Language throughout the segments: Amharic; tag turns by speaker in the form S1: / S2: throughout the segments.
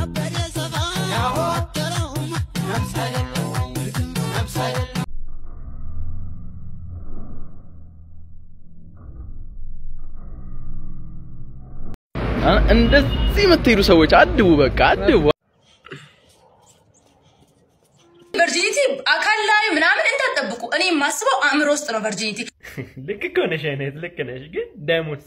S1: እንደዚህ የምትሄዱ ሰዎች አድቡ፣ በቃ አድቡ።
S2: ቨርጂኒቲ አካል ላይ ምናምን እንዳትጠብቁ። እኔ የማስበው አእምሮ ውስጥ ነው ቨርጂኒቲ።
S3: ልክ እኮ ነሽ አይነት ልክ ነሽ፣ ግን ደሙስ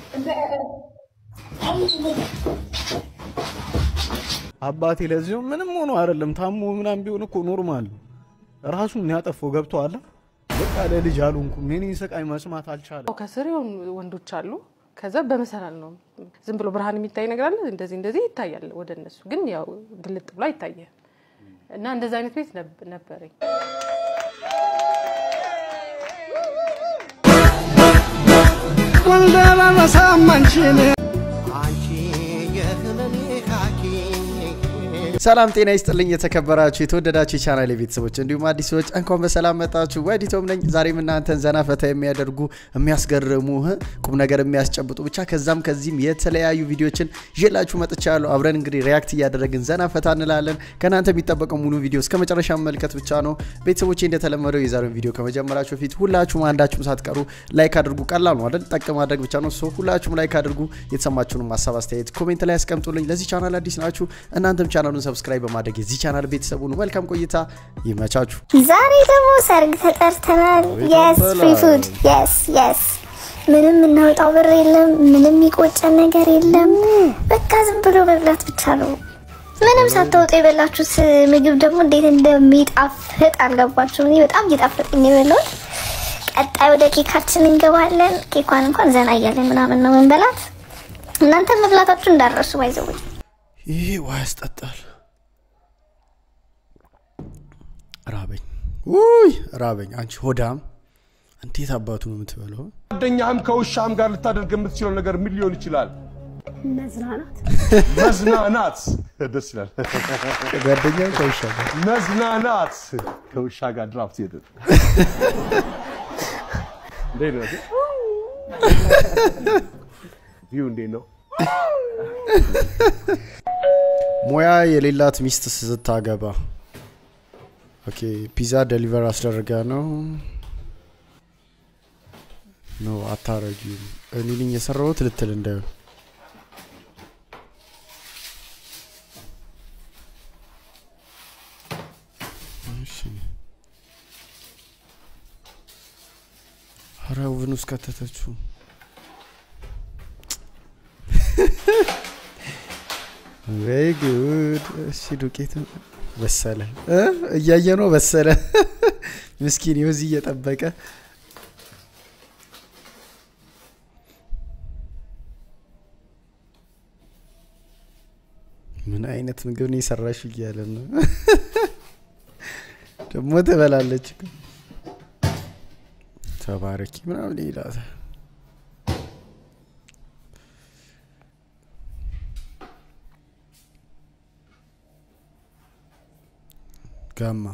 S4: አባቴ ለዚሁ ምንም ሆኖ አይደለም ታሞ ምናምን ቢሆን እኮ ኖርማል ራሱን ያጠፋው ገብቶሃል። በቃ ለልጅ አልሆንኩም። የኔን ስቃይ መስማት አልቻለም።
S5: ከስር የሆኑ ወንዶች አሉ። ከዛ በመሰላል ነው ዝም ብሎ ብርሃን የሚታይ ነገር አለ። እንደዚህ እንደዚህ ይታያል ወደ እነሱ ግን ያው ግልጥ ብሎ አይታየም። እና እንደዚህ አይነት ቤት ነብ- ነበረኝ።
S6: ሰላም ጤና ይስጥልኝ። የተከበራችሁ የተወደዳችሁ የቻናል ቤተሰቦች እንዲሁም አዲስ ሰዎች እንኳን በሰላም መጣችሁ። ወዲቶም ነኝ። ዛሬም እናንተን ዘና ፈታ የሚያደርጉ የሚያስገርሙ እ ቁም ነገር የሚያስጨብጡ ብቻ ከዛም ከዚህም የተለያዩ ቪዲዮችን ይዤላችሁ መጥቻለሁ። አብረን እንግዲህ ሪያክት እያደረግን ዘና ፈታ እንላለን። ከእናንተ የሚጠበቀው ሙሉ ቪዲዮ እስከ መጨረሻ መመልከት ብቻ ነው። ቤተሰቦቼ እንደተለመደው የዛሬውን ቪዲዮ ከመጀመራችሁ በፊት ሁላችሁም አንዳችሁም ሳትቀሩ ላይክ አድርጉ። ቀላል ነው አይደል? ጠቅ ማድረግ ብቻ ነው። ሶ ሁላችሁም ላይክ አድርጉ። የተሰማችሁንም ሀሳብ አስተያየት ኮሜንት ላይ ያስቀምጡልኝ። ለዚህ ቻናል አዲስ ናችሁ እናንተም ቻናሉን ሰብስክራይብ በማድረግ የዚህ ቻናል ቤተሰቡ ነው። መልካም ቆይታ ይመቻችሁ።
S7: ዛሬ ደግሞ ሰርግ ተጠርተናል። የስ ፍሪ ፉድ የስ የስ። ምንም እናወጣው ብር የለም። ምንም የሚቆጨን ነገር የለም። በቃ ዝም ብሎ መብላት ብቻ ነው። ምንም ሳታወጡ የበላችሁት ምግብ ደግሞ እንዴት እንደሚጣፍጥ አልገባችሁም? እኔ በጣም እየጣፈጠኝ የበላሁት። ቀጣይ ወደ ኬካችን እንገባለን። ኬኳን እንኳን ዘና እያለን ምናምን ነው መንበላት። እናንተ መብላታችሁ እንዳረሱ ባይዘው
S6: ይህ ውሃ ያስጠጣል። ራበኝ፣ ውይ ራበኝ። አንቺ ሆዳም እንዴት አባቱ ነው የምትበለው?
S8: ጓደኛህም ከውሻም ጋር ልታደርግ የምትችለው ነገር ምን ሊሆን ይችላል?
S7: መዝናናት
S8: መዝናናት። ደስ ይላል።
S6: ጓደኛ ከውሻ ጋር
S8: መዝናናት ከውሻ ጋር ድራፍት ሄደ እንዴት ነው? ቪው እንዴት ነው?
S6: ሙያ የሌላት ሚስት ስታገባ። ኦኬ ፒዛ ደሊቨር አስደረጋ ነው ኖ አታረጊም። እኔ ነኝ የሰራሁት ልትል እንዳይሆን እሺ። ኧረ ኦቨን ውስጥ ከተተችው። ቬሪ ጉድ። እሺ ዱቄት በሰለ እ እያየ ነው በሰለ። ምስኪን ይኸው እዚህ እየጠበቀ ምን አይነት ምግብ ነው የሰራሽው እያለ ነው ደግሞ ትበላለች እኮ። ተባረኪ ምናምን ይላታል። ጋማ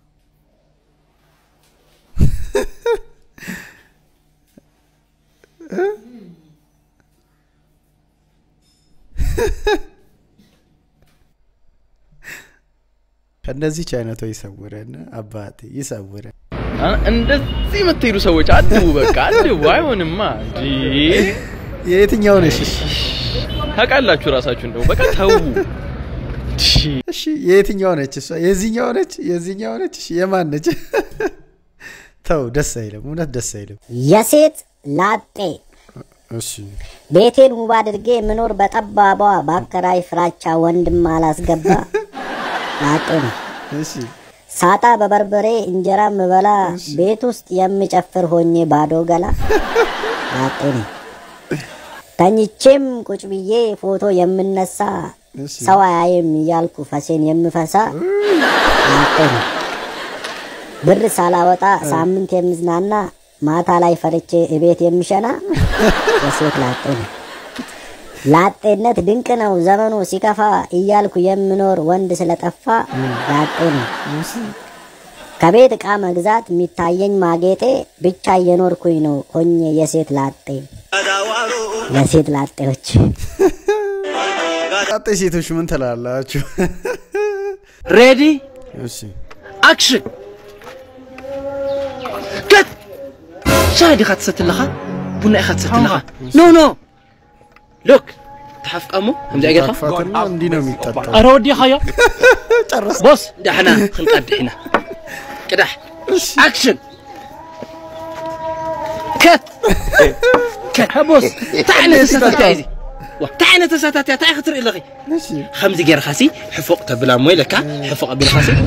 S6: ከእነዚች አይነቷ ይሰውረን አባቴ ይሰውረን።
S1: እንደዚህ የምትሄዱ ሰዎች አድቡ፣ በቃ አድቡ። አይሆንማ እንዴ!
S6: የየትኛው ነሽ? እሺ?
S1: ታውቃላችሁ ራሳችሁ እንደው በቃ ተው።
S6: እሺ የየትኛው ነች እሷ? የዚህኛው ነች? የዚህኛው ነች? እሺ የማን ነች? ተው፣ ደስ አይልም፣ እውነት ደስ አይልም።
S9: የሴት ላጤ
S6: እሺ
S9: ቤቴን ውብ አድርጌ የምኖር በጠባቧ በአከራይ ፍራቻ ወንድም አላስገባ ላጤ ነው።
S6: እሺ
S9: ሳጣ በበርበሬ እንጀራ ምበላ ቤት ውስጥ የምጨፍር ሆኜ ባዶ ገላ ላጤ ነው። ተኝቼም ቁጭ ብዬ ፎቶ የምነሳ
S6: እሺ
S9: ሰው አያይም እያልኩ ፈሴን የምፈሳ ላጤ ነው። ብር ሳላወጣ ሳምንት የምዝናና ማታ ላይ ፈርቼ እቤት የምሸና የሴት ላጤ ነው። ላጤነት ድንቅ ነው ዘመኑ ሲከፋ እያልኩ የምኖር ወንድ ስለጠፋ ላጤ ነው። ከቤት ዕቃ መግዛት የሚታየኝ ማጌጤ ብቻ እየኖርኩኝ ነው ሆኜ የሴት ላጤ። ለሴት ላጤዎች
S6: ቀጣይ ሴቶች ምን ትላላችሁ?
S10: ሬዲ
S6: እሺ
S10: ኣክሽን ከት ሻይ ዲኻ ትሰቲ ኣለኻ ቡና ኢኻ ትሰቲ ኣለኻ ኖ ኖ ሎክ ተሓፍቃሞ ከምዚ ጌርካ
S6: ታክፋትና እንዲህ ነው የሚጠጣው።
S10: ኣረ ወዲኻዮ ቦስ ዳሕና ክንቀድሕ ኢና ቅዳሕ ኣክሽን ከት ከት ቦስ እንታይ ዓይነት ተሳታትያ እዚ እንታይ ዓይነት ተሳታትያ እንታይ ክትርኢ ኣለኺ ከምዚ ጌርካ ሲ ሕፎቅ ተብላ እሞ ኢለካ ሕፎቅ ኣቢልካ ሲ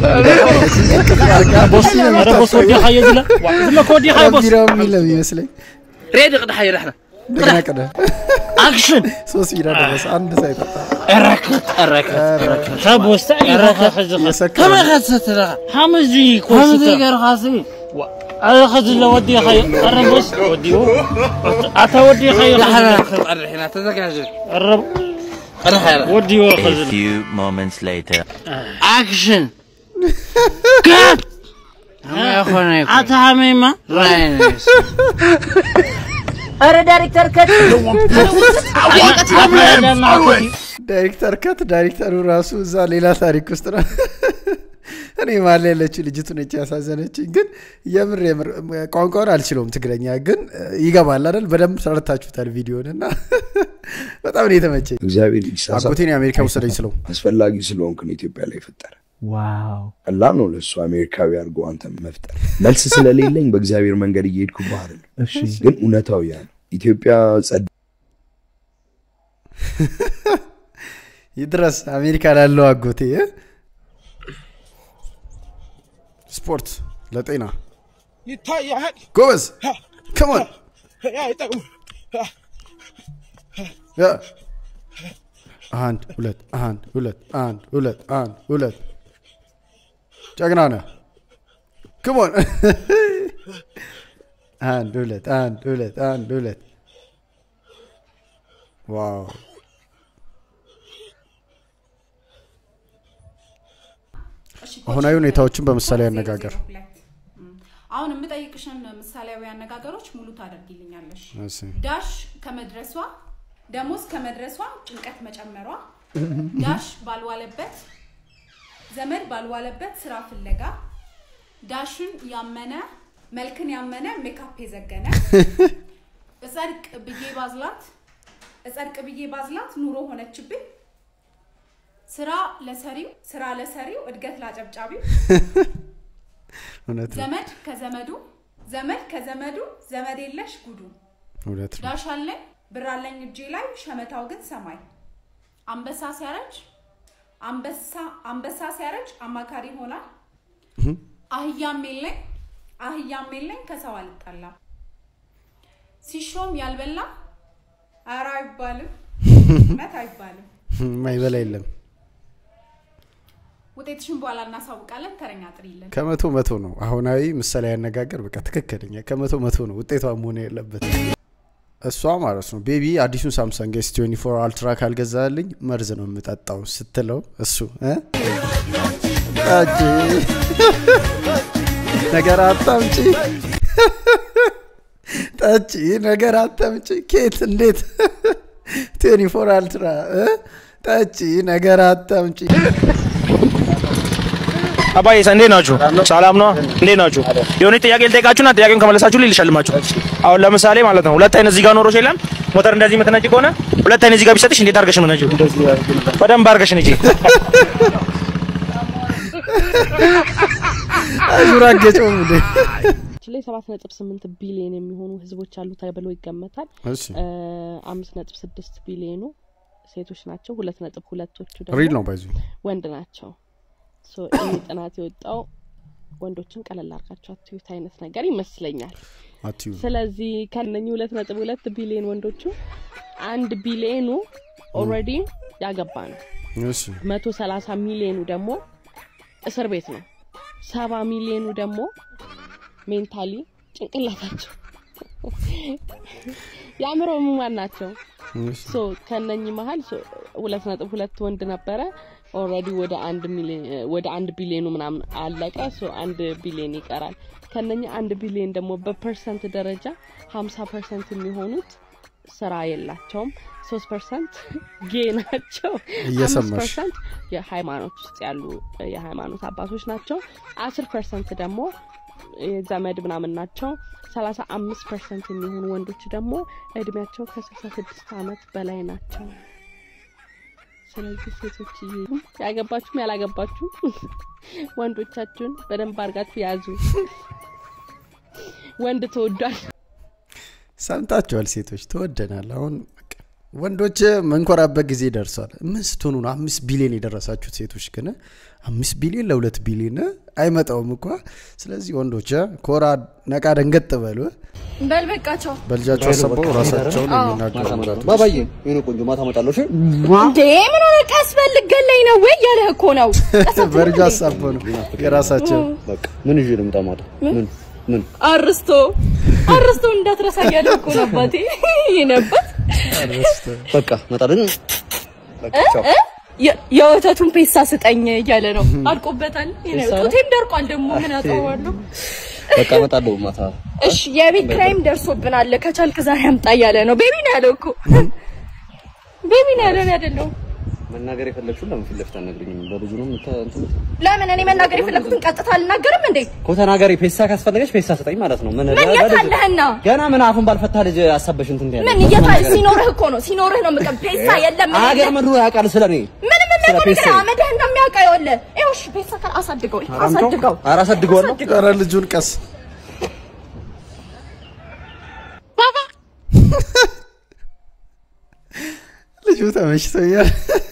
S10: ቦስ ኧረ ቦስ ወዲኻዮ ዝለ ዝመ ከወዲኻዮ ቦስ
S6: ቢራው የሚል ነው የሚመስለኝ።
S10: ሬዲ ቅድሓዮ ዳሕና
S6: ቅዳ ቅዳ
S10: ኣክሽን
S6: ሶስት ቢራ ደረሰ አንድ ሳይጠጣ
S10: ረከት ረከት ረከት ቦስ ረከት ሕዚ
S6: የሰከረ
S10: ከመይ ኢኻ ትሰቲ ኣለኻ ሓመዚ ከምዚ ጌርካ ሲ ኣረ ከዝለ ወዲኻዮ ኣረ ቦስ ወዲኡ ኣታ ወዲኻዮ ዳሕና ክንቀድሕ ኢና ተዘጋጀ ኣረ ወዲዎ ከዝለ
S11: few moments later.
S10: ኣክሽን ከት ኣታ ሃመይማ
S9: ኧረ ዳይሬክተር ከት
S6: ዳይሬክተር ከት ዳይሬክተሩ ራሱ እዛ ሌላ ታሪክ ውስጥ ነው። እኔ ማለ ያለችው ልጅቱ ነች ያሳዘነችኝ። ግን የምር የምር ቋንቋውን አልችለውም ትግረኛ፣ ግን ይገባል አይደል? በደንብ ሰርታችሁታል ቪዲዮን እና በጣም ነው የተመቸኝ።
S12: እግዚአብሔር ይሳሳት
S6: አጎቴን የአሜሪካ ውሰደኝ ስለው
S12: አስፈላጊ ስለሆንክ ነው ኢትዮጵያ ላይ ፈጠረ።
S10: ዋው
S12: ቀላል ነው ለእሱ አሜሪካዊ አድርጎ አንተ መፍጠር። መልስ ስለሌለኝ በእግዚአብሔር መንገድ እየሄድኩ ባህር ነው፣ ግን እውነታው ያ ነው። ኢትዮጵያ ጸድ
S6: ይድረስ አሜሪካ ላለው አጎቴ እ? ስፖርት ለጤና
S8: ይታያል።
S6: ጎበዝ ከሞን
S8: አይጠቅም።
S6: አንድ ሁለት አንድ ሁለት አንድ ሁለት አንድ ሁለት ጀግና ነህ ክሞን አንድ ሁለት አንድ ሁለት አንድ ሁለት ዋው አሁናዊ ሁኔታዎችን በምሳሌ አነጋገር
S13: አሁን የምጠይቅሽን ምሳሌያዊ አነጋገሮች ሙሉ ታደርጊልኛለሽ።
S6: እሺ።
S13: ዳሽ ከመድረሷ ደሞዝ ከመድረሷ ጭንቀት መጨመሯ፣ ዳሽ ባልዋለበት ዘመድ ባልዋለበት ስራ ፍለጋ፣ ዳሽን ያመነ መልክን ያመነ ሜካፕ የዘገነ እጸድቅ ብዬ ባዝላት እጸድቅ ብዬ ባዝላት ኑሮ ሆነችብኝ። ስራ ለሰሪው ስራ ለሰሪው እድገት ላጨብጫቢው
S6: እውነት ነው
S13: ዘመድ ከዘመዱ ዘመድ ከዘመዱ ዘመድ የለሽ ጉዱ
S6: እውነት ነው
S13: ዳሽ አለኝ ብር አለኝ እጄ ላይ ሸመታው ግን ሰማይ አንበሳ ሲያረጅ አንበሳ አንበሳ ሲያረጅ አማካሪ ይሆናል አህያም የለኝ አህያም የለኝ ከሰው አልጣላም ሲሾም ያልበላ ኧረ አይባልም እውነት አይባልም
S6: ማይበላ የለም
S13: ውጤትሽን በኋላ እናሳውቃለን ተረኛ ጥሪልን
S6: ከመቶ መቶ ነው አሁናዊ ምሳሌ ያነጋገር በቃ ትክክለኛ ከመቶ መቶ ነው ውጤቷ መሆን ያለበት እሷ ማለት ነው ቤቢ አዲሱን ሳምሰንግ ኤስ 24 አልትራ ካልገዛልኝ መርዝ ነው የምጠጣው ስትለው እሱ እ? ጠጪ ነገር አታምጪ ጠጪ ነገር አታምጪ ኬት እንዴት 24 አልትራ እ? ጠጪ ነገር አታምጪ
S14: አባዬ እንዴት ናችሁ? ሰላም ነው? እንዴት ናችሁ? የሆነ ጥያቄ ልጠይቃችሁና ጥያቄውን ከመለሳችሁ ልልሸልማችሁ። አሁን ለምሳሌ ማለት ነው ሁለት አይነት እዚህ ጋር ኖሮሽ የለም ሞተር እንደዚህ የምትነጂ ከሆነ ሁለት አይነት እዚህ ጋር ቢሰጥሽ እንዴት አድርገሽ ነው የምትነጂው? በደንብ አድርገሽ ነጂ።
S6: አዙራገጨው እንዴ
S5: ላይ ሰባት ነጥብ ስምንት ቢሊዮን የሚሆኑ ህዝቦች አሉ ተብሎ ይገመታል።
S6: እሺ።
S5: እ፣ አምስት ነጥብ ስድስት ቢሊዮኑ ሴቶች ናቸው። ሁለት ነጥብ ሁለቶቹ
S6: ሪል
S5: ደግሞ
S6: ነው ባይዙ
S5: ወንድ ናቸው። ሶ ይህ ጥናት የወጣው ወንዶችን ቀለል አድርጋቸው አትዩት አይነት ነገር ይመስለኛል።
S6: አትዩ
S5: ስለዚህ ከነኚህ ሁለት ነጥብ ሁለት ቢሊዮን ወንዶቹ አንድ ቢሊዮኑ ኦልሬዲ ያገባ ነው።
S6: እሺ
S5: መቶ ሰላሳ ሚሊዮኑ ደግሞ እስር ቤት ነው። ሰባ ሚሊዮኑ ደግሞ ሜንታሊ ጭንቅላታቸው የአእምሮ ህሙማን ናቸው። ሶ ከነኚህ መሀል ሶ ሁለት ነጥብ ሁለት ወንድ ነበረ ኦልሬዲ ወደ አንድ ሚሊዮን ወደ አንድ ቢሊዮኑ ምናምን አለቀ። ሶ አንድ ቢሊዮን ይቀራል። ከነኚህ አንድ ቢሊዮን ደግሞ በፐርሰንት ደረጃ ሀምሳ ፐርሰንት የሚሆኑት
S11: ስራ የላቸውም። ሶስት ፐርሰንት ጌ ናቸው። አምስት
S6: እየሰማሽ።
S11: ፐርሰንት የሃይማኖት ውስጥ ያሉ የሃይማኖት አባቶች ናቸው። አስር ፐርሰንት ደግሞ ዘመድ ምናምን ናቸው። ሰላሳ አምስት ፐርሰንት የሚሆኑ ወንዶች ደግሞ እድሜያቸው ከስልሳ ስድስት አመት በላይ ናቸው። ስለዚህ ሴቶች ያገባችሁም ያላገባችሁም ወንዶቻችሁን በደንብ አድርጋችሁ ያዙ። ወንድ ተወዷል።
S6: ሰምታችኋል። ሴቶች ተወደናል። አሁን በቃ ወንዶች መንኮራበት ጊዜ ደርሷል። ምን ስትሆኑ ነው አምስት ቢሊዮን የደረሳችሁት? ሴቶች ግን አምስት ቢሊዮን ለሁለት ቢሊዮን አይመጣውም እኳ። ስለዚህ ወንዶች ኮራ ነቃ ደንገጥ በሉ።
S2: በል በቃቸው።
S6: በልጃቸው አሰበው ራሳቸውን የሚናገሩ ወጣቶች
S15: ባባዬ የሆነ ቆንጆ ማታ እመጣለሁ። እሺ
S2: እንዴ ምን ሆነ? ቀስ በል ልገለኝ ነው ወይ ያለህ እኮ ነው።
S6: በልጅ ሀሳብ ነው የራሳቸው
S15: በቃ ምን ይዤ ልምጣ ማታ? ምን ምን
S2: አርስቶ አርስቶ እንዳትረሳ እያለ እኮ ነው አባቴ ይነበት
S15: በቃ እመጣለሁ። በቃ ቻው።
S2: የ- የወተቱን ፔሳ ስጠኝ እያለ ነው። አልቆበታል።
S15: ፔሳ ነው?
S2: ጡቴም ደርቋል። ደግሞ ምን አጠዋለሁ?
S15: በቃ እመጣለሁ ማታ።
S2: እሺ የቤት ክራይም ደርሶብናል። ከቻልክ ዛሬ አምጣ እያለ ነው። ቤቢ ነው ያለው እኮ ቤቢ ነው ያለው እኔ አይደለሁም።
S15: መናገር የፈለግሽውን ለምን ፊት ለፊት አትነግሪኝም? በብዙ ነው የምታ- እንትን የምትይው?
S2: ለምን እኔ መናገር የፈለኩትን ቀጥታ አልናገርም እንዴ?
S15: እኮ ተናገሪ። ፔሳ ካስፈለገች ፔሳ ስጠኝ ማለት ነው። ምን
S2: ምን
S15: ለልጅ-
S2: የት አለህና?
S15: ገና ምን አፉን ባልፈታ ልጅ አሳበሽ እንትን ትያለሽ?
S2: ምን እየታ ሲኖርህ እኮ ነው ሲኖርህ ነው የምቀም ፔሳ የለም ምን
S15: አገር
S2: የለም።
S15: ምድሩ ያውቃል ስለኔ
S2: ምንም
S15: ስለ
S2: የሚያውቀው
S15: ፔሳ
S2: ነገር አመድህ እንደሚያውቀው ይኸውልህ ይኸው እሺ ፔሳ ካል አሳድገው አሳድገው
S15: ኧረ አሳድገዋለሁ።
S6: ኧረ ልጁን ቀስ ልጁ ተመችቶኛል።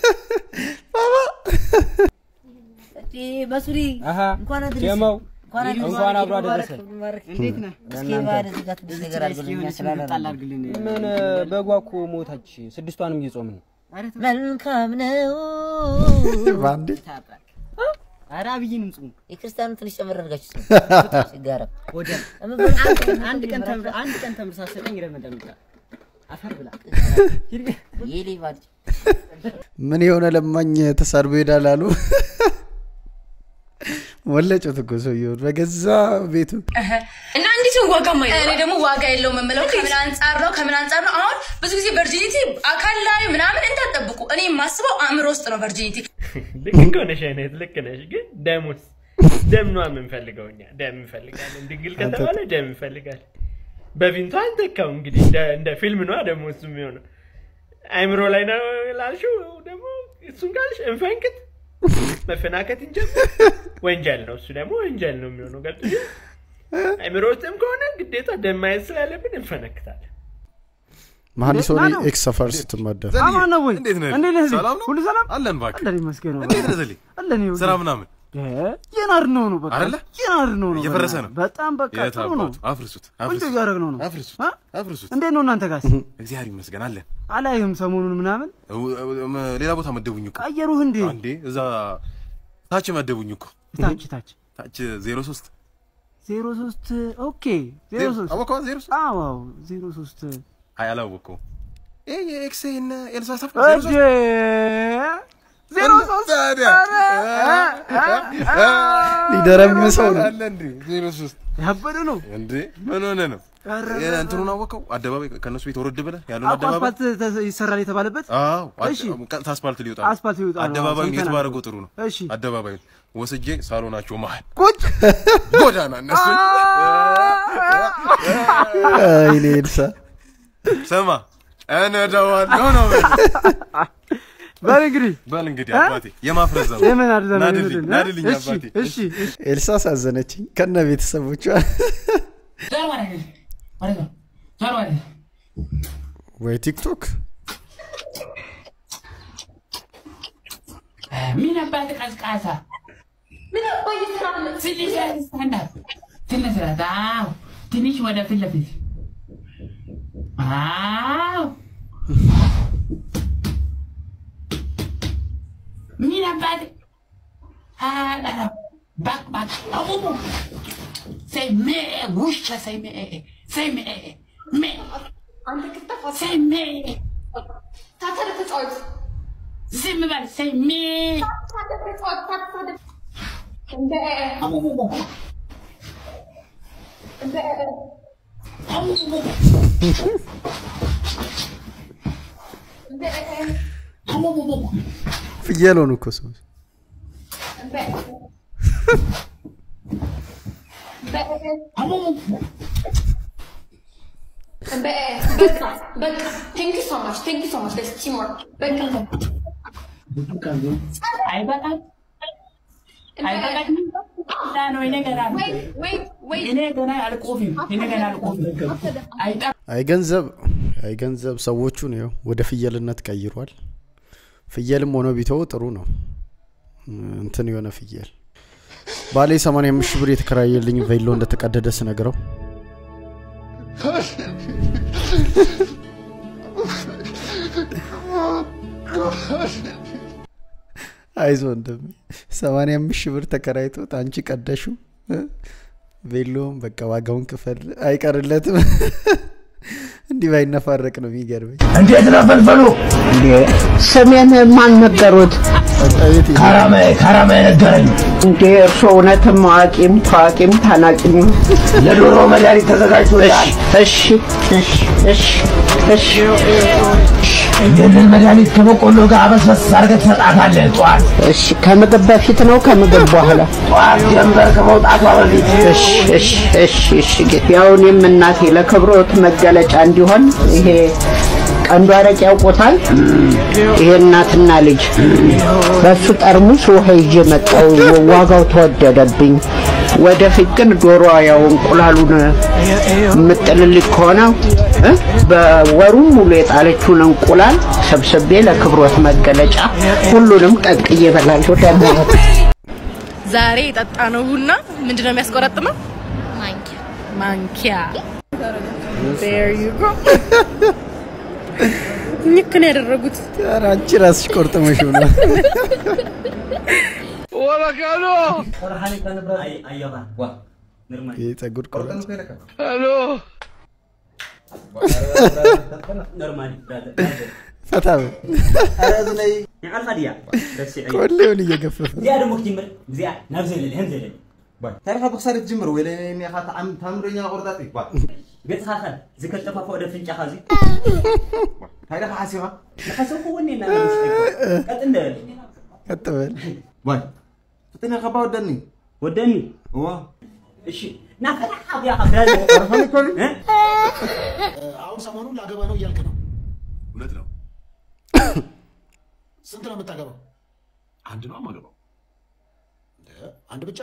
S16: በሱሪ
S17: አሀ
S16: እንኳን አድረስ
S17: ጀመው
S16: እንኳን አድረስ
S17: እንኳን አብሮ አደረሰ።
S16: እንዴት ነህ? እስኪ ባህል እዚህ ጋር ትንሽ ነገር አድርግልኝ ስላላደረግን
S17: ምን በጓ እኮ ሞታች፣ ስድስቷንም እየጾምን ነው።
S16: መልካም ነው።
S6: በአንዴ
S16: ኧረ አብይንም ጽሙ። የክርስቲያኑ ትንሽ ጨመር አድርጋችሁ ጽሙ። ሲጋራ ወደ
S17: አንድ ቀን ተምር አንድ ቀን ተምር ሳሰጠኝ ረመዳን ብላ አፈር ብላ
S16: የሌባ ልጅ
S6: ምን የሆነ ለማኝ ተሳድቦ ይሄዳል አሉ። ወለጩት እኮ ሰውየውን በገዛ ቤቱ።
S2: እና እንዴት ነው ዋጋ ማይ እኔ ደግሞ ዋጋ የለውም የምለው ከምን አንጻር ነው ከምን አንጻር ነው አሁን ብዙ ጊዜ ቨርጂኒቲ አካል ላይ ምናምን እንዳጠብቁ እኔ የማስበው አእምሮ ውስጥ ነው ቨርጂኒቲ
S3: ልክ እኮ ነሽ አይነት ልክ ነሽ። ግን ደሙስ ደም ነው የምንፈልገው እኛ ደም እንፈልጋለን። ድንግል ከተባለ ደም እንፈልጋለን። በፊንቱ አንተካው እንግዲህ እንደ- እንደ ፊልም ነዋ ደግሞ እሱ የሚሆነው አይምሮ ላይ ነው ላልሽው ደግሞ እሱን ካልሽ እንፈንክት መፈናከት እንጀምር። ወንጀል ነው እሱ ደግሞ ወንጀል ነው የሚሆነው። ገብቶሽ አይምሮ ውስጥም ከሆነ ግዴታ ደም ማየት ስላለብን እንፈነክታለን።
S6: መሀንዲስ ሆኔ ኤክስ ሰፈር ስትመደብ
S18: አማን ነው ወይ?
S19: እንዴት ነህ?
S18: እንዴት ነህ?
S19: ሰላም ነው?
S18: ሁሉ ሰላም
S19: አለን እባክህ።
S18: አለን ይመስገን።
S19: እንዴት ነህ ዘሌ?
S18: አለን ይኸውልህ።
S19: ስራ ምናምን
S18: የናር ነው ነው በቃ
S19: አይደለ?
S18: የናር ነው ነው
S19: እየፈረሰ ነው።
S18: በጣም በቃ
S19: የት
S18: ጥሩ ነው።
S19: አባቱ? አፍርሱት፣
S18: ቆንጆ
S19: አፍርሱት፣
S18: እያደረግነው ነው።
S19: አፍርሱት፣
S18: አ?
S19: አፍርሱት።
S18: እንዴት ነው እናንተ ጋርስ?
S19: እግዚአብሔር ይመስገን አለን።
S18: አላይህም ሰሞኑን ምናምን
S19: እው- እው- መ- ሌላ ቦታ መደቡኝ እኮ
S18: ቀየሩህ እንዴ?
S19: አንዴ እዛ ታች መደቡኝ እኮ
S18: ታች ታች
S19: ታች ዜሮ ሶስት
S18: ዜሮ ሶስት ኦኬ ዜሮ
S19: ዜሮ-
S18: ሶስት
S19: አወቀዋ ዜሮ ሶስት
S18: አዎ አዎ ዜሮ ሶስት
S19: አይ አላወቀውም። ይሄ የኤክስ እና ኤልሳ ሰፈር ዜሮ
S18: እጄ
S19: ሶስት
S18: ዜሮ ሶስት
S19: ታዲያ
S6: ሊደረምሰው ነው።
S19: አለ እንዴ ዜሮ ሶስት
S18: ያበደ ነው
S19: እንዴ ምን ሆነ ነው?
S18: ኧረ፣
S19: የ- እንትኑን አወቀው አደባባይ ከእነሱ ቤት ወረድ ብለህ ያለውን
S18: አቋ
S19: አደባባይ
S18: አስፋልት ተ- ይሰራል የተባለበት
S19: አዎ አድ-
S18: እሺ
S19: ቀጥታ አስፋልት ሊወጣ ነው።
S18: አስፋልት ሊወጣ ነው።
S19: አደባባዩን የት
S18: ሰምተናል።
S19: ባደረገው ጥሩ ነው።
S18: እሺ
S19: አደባባዩን ወስጄ ሳሎናቸው መሀል
S18: ቁጭ
S19: ጎዳና እነሱ
S6: አይኔ ኤልሳ
S19: ስማ እነዳዋለሁ ነው በል።
S18: በል እንግዲህ
S19: በል እንግዲህ
S18: እ?
S19: አባቴ የማፍረዝ ዘመን
S18: የምን አድዘመን
S19: ናድልኝ
S18: ይሁን፣ እ?
S19: ናድልኝ
S18: እሺ
S19: አባቴ
S18: እሺ እሺ
S6: ኤልሳ ሳዘነችኝ ከነ ቤተሰቦቿ። ወይ ቲክቶክ
S20: ምን አባት ቀዝቃዛ ምን አባት ትንሽ ስታንዳፕ ትንሽ ረት አዎ ትንሽ ወደ ፊት ለፊት አዎ ምን አባት አላ ባክ ባክ አቡቡ say me ውሻ say me say me me say me ታተረ ተጫወት ዝም በል say me
S6: ፍየል ሆኑ እኮ ሰዎች።
S2: በቃ በቃ ቴንክ ዩ ሶ ማች ቴንክ ዩ ሶ ማች ደስ ቲምወርክ በቃ
S20: አይበቃም አይበቃም እና ነው እኔ ገና
S2: Wait, wait, wait.
S20: እኔ ገና አልቆፍም እኔ ገና አልቆፍም አይጠ
S6: አይ ገንዘብ አይ ገንዘብ ሰዎቹን ይኸው ወደ ፍየልነት ቀይሯል። ፍየልም ሆኖ ቢተው ጥሩ ነው። እንትን የሆነ ፍየል ባሌ 85 ሺህ ብር የተከራየልኝ ቬሎ እንደተቀደደ ስነግረው አይዞ እንደሚ 85 ሺህ ብር ተከራይቶት አንቺ ቀደሹ ቬሎም በቃ ዋጋውን ክፈል አይቀርለትም። እንዲህ ባይነፋረቅ ነው የሚገርመኝ።
S10: እንዴት ነው ፈልፈሉ?
S21: ስሜን ማን ነገሩት?
S10: ካራማዬ ካራማዬ ነገረኝ።
S21: እንዴ እርሶ እውነትም አዋቂም ታዋቂም ታናቂም
S10: ለዶሮ መድኃኒት ተዘጋጅቶልሃል።
S21: እሺ እሺ እሺ እሺ
S10: ይህንን መድኃኒት ከበቆሎ ጋር አበስበስ አድርገህ ትሰጣታለህ ጠዋት።
S21: እሺ ከምግብ በፊት ነው ከምግብ በኋላ?
S10: ጠዋት ጀንበር ከመውጣቷ በፊት።
S21: እሺ እሺ እሺ እሺ ጌታ። ያው እኔም እናቴ ለክብሮት መገለጫ እንዲሆን ይሄ ቀንዱ አረቄ ያውቆታል። ይሄ እናትና ልጅ በሱ ጠርሙስ ውሃ ይዤ መጣሁ። ዋጋው ተወደደብኝ። ወደፊት ግን ዶሮ ያው እንቁላሉን የምጥልልኝ ከሆነ እ በወሩ ሙሉ የጣለችውን እንቁላል ሰብስቤ ለክብሮት መገለጫ ሁሉንም ቀቅዬ እበላለሁ። ደህና ዋሉ።
S2: ዛሬ የጠጣ ነው ቡና ምንድነው የሚያስቆረጥመው? ማንኪያ ማንኪያ። There you go. ልክ ነው ያደረጉት።
S6: ኧረ አንቺ ራስሽ ቆርጥመሽ ነው።
S1: ወረቀሎ
S6: ይህ ፀጉር ቆረጥ
S1: ሄሎ
S6: ፈታ በል ቆሌውን እየገፈፈ
S17: እዚኣ ደሞ ክትጅምር እዚኣ ናብ ዘለለ ህም ዘለለ
S22: ታሪካ ብክሳር ትጅምር ወይ ለኔ ካ ታምረኛ ቆርጣጥ
S17: ገፅኻ ኸ ዝከጠፋፈኦ ደ ፍንጫኻ እዚ
S22: ታሪካ ሓሲኻ
S17: ንሓሰብኩ ወኒ እና ቀጥ እንደበለ
S6: ቀጥ በል
S22: ዋይ ፍጥነ ከባ ወደኒ
S17: ወደኒ
S22: እዋ
S17: እሺ ናፈላሓ ብያ ካብ
S23: አሁን ሰሞኑን ላገባ ነው እያልክ ነው።
S24: እውነት ነው።
S23: ስንት ነው የምታገባው?
S24: አንድ ነው የማገባው።
S23: አንድ ብቻ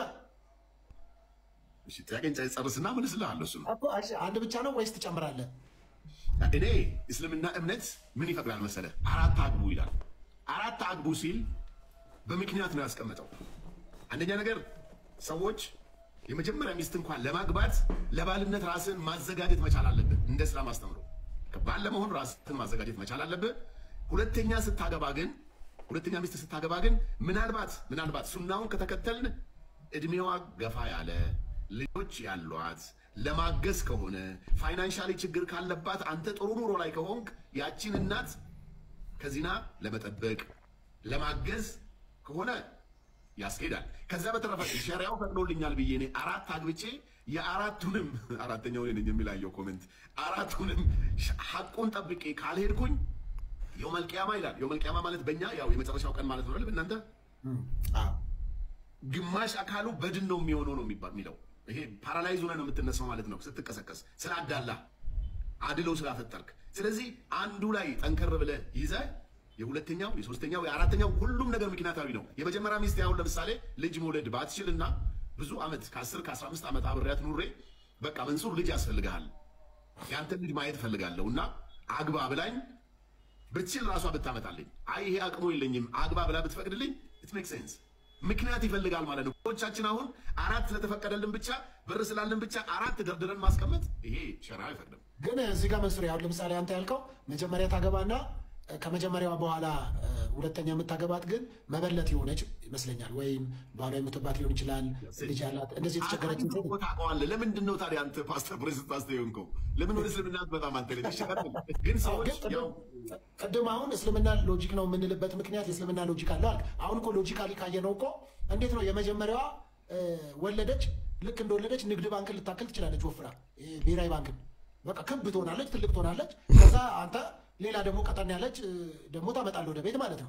S24: እሺ ጥያቄን ጨርስና እመልስልሃለሁ። እሱ ነው
S23: እኮ። እሺ፣ አንድ ብቻ ነው ወይስ ትጨምራለህ?
S24: እኔ እስልምና እምነት ምን ይፈቅዳል መሰለ? አራት አግቡ ይላል። አራት አግቡ ሲል በምክንያት ነው ያስቀመጠው። አንደኛ ነገር ሰዎች የመጀመሪያ ሚስት እንኳን ለማግባት ለባልነት ራስን ማዘጋጀት መቻል አለብህ። እንደ እስላም አስተምሮ ባል ለመሆን ራስን ማዘጋጀት መቻል አለብህ። ሁለተኛ ስታገባ ግን ሁለተኛ ሚስት ስታገባ ግን ምናልባት ምናልባት ሱናውን ከተከተልን እድሜዋ ገፋ ያለ ልጆች ያሏት ለማገዝ ከሆነ ፋይናንሻሊ ችግር ካለባት አንተ ጥሩ ኑሮ ላይ ከሆንክ ያቺን እናት ከዚና ለመጠበቅ ለማገዝ ከሆነ ያስኬዳል። ከዛ በተረፈ ሸሪያው ፈቅዶልኛል ብዬ እኔ አራት አግብቼ የአራቱንም አራተኛው ነኝ የሚላየው ኮሜንት አራቱንም ሐቁን ጠብቄ ካልሄድኩኝ የውመል ቂያማ ይላል። የውመል ቂያማ ማለት በእኛ ያው የመጨረሻው ቀን ማለት ነው አይደል? እናንተ ግማሽ አካሉ በድን ነው የሚሆነው ነው የሚባ- የሚለው ይሄ ፓራላይዝ ሆነ ነው የምትነሳው ማለት ነው ስትቀሰቀስ ስላዳላ አድለው ስላፈጠርክ። ስለዚህ አንዱ ላይ ጠንከር ብለህ ይዘህ የሁለተኛው የሶስተኛው የአራተኛው ሁሉም ነገር ምክንያታዊ ነው። የመጀመሪያ ሚስት ያሁን ለምሳሌ ልጅ መውለድ ባትችልና ብዙ ዓመት ከ10 ከ15 ዓመት አብሬያት ኑሬ በቃ መንሱር ልጅ ያስፈልግሃል ያንተን ልጅ ማየት እፈልጋለሁ እና አግባ ብላኝ ብትችል ራሷ ብታመጣልኝ አይ ይሄ አቅሙ የለኝም አግባ ብላ ብትፈቅድልኝ ኢት ሜክ ሴንስ ምክንያት ይፈልጋል ማለት ነው። ቻችን አሁን አራት ስለተፈቀደልን ብቻ ብር ስላለን ብቻ አራት ደርድረን ማስቀመጥ ይሄ ሸራ አይፈቅድም።
S23: ግን እዚህ ጋር መንሱር፣ አሁን ለምሳሌ አንተ ያልከው መጀመሪያ ታገባና ከመጀመሪያዋ በኋላ እ፣ ሁለተኛ የምታገባት ግን መበለት የሆነች ይመስለኛል፣ ወይም ባሏ የምትባት ሊሆን ይችላል፣ ልጅ ያላት እንደዚህ የተቸገረች
S24: አንተ እኮ ታውቀዋለህ። ለምንድን ነው ታዲያ አንተ ፓስተር ፕሬዝንት አስተየንከው? ለምን ወደ እስልምና በጣም አንተ ልጅ ይሸቃል። ግን ሰዎች ያው
S23: ቅድም አሁን እስልምና ሎጂክ ነው የምንልበት ምክንያት የእስልምና ሎጂክ አለው አልክ። አሁን እኮ ሎጂካሊ ካየነው እኮ እንዴት ነው የመጀመሪያዋ እ፣ ወለደች፣ ልክ እንደወለደች ንግድ ባንክን ልታክል ትችላለች ወፍራ፣ እ፣ ብሔራዊ ባንክን በቃ ክብ ትሆናለች፣ ትልቅ ትሆናለች። ከዛ አንተ ሌላ ደግሞ ቀጠን ያለች እ፣ ደግሞ ታመጣለህ ወደ ቤት ማለት ነው።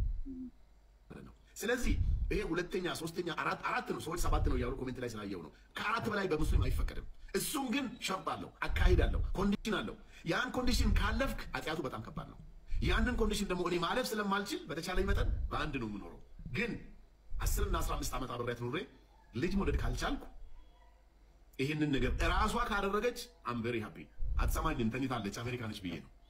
S24: ስለዚህ ይሄ ሁለተኛ፣ ሶስተኛ፣ አራት አራት ነው ሰዎች ሰባት ነው እያሉ ኮሜንት ላይ ስላየው ነው። ከአራት በላይ በሙስሊም አይፈቀድም። እሱም ግን ሸርጥ አለው፣ አካሄድ አለው፣ ኮንዲሽን አለው። ያን ኮንዲሽን ካለፍክ ኃጢአቱ በጣም ከባድ ነው። ያንን ኮንዲሽን ደግሞ እኔ ማለፍ ስለማልችል በተቻለኝ መጠን በአንድ ነው የምኖረው። ግን አስርና አስራ አምስት ዓመት አብሬያት ኑሬ ልጅ መውለድ ካልቻልኩ ይህንን ነገር እራሷ ካደረገች አም ቬሪ ሃፒ። አትሰማኝም፣ ተኝታለች፣ አሜሪካ ነች ብዬ ነው።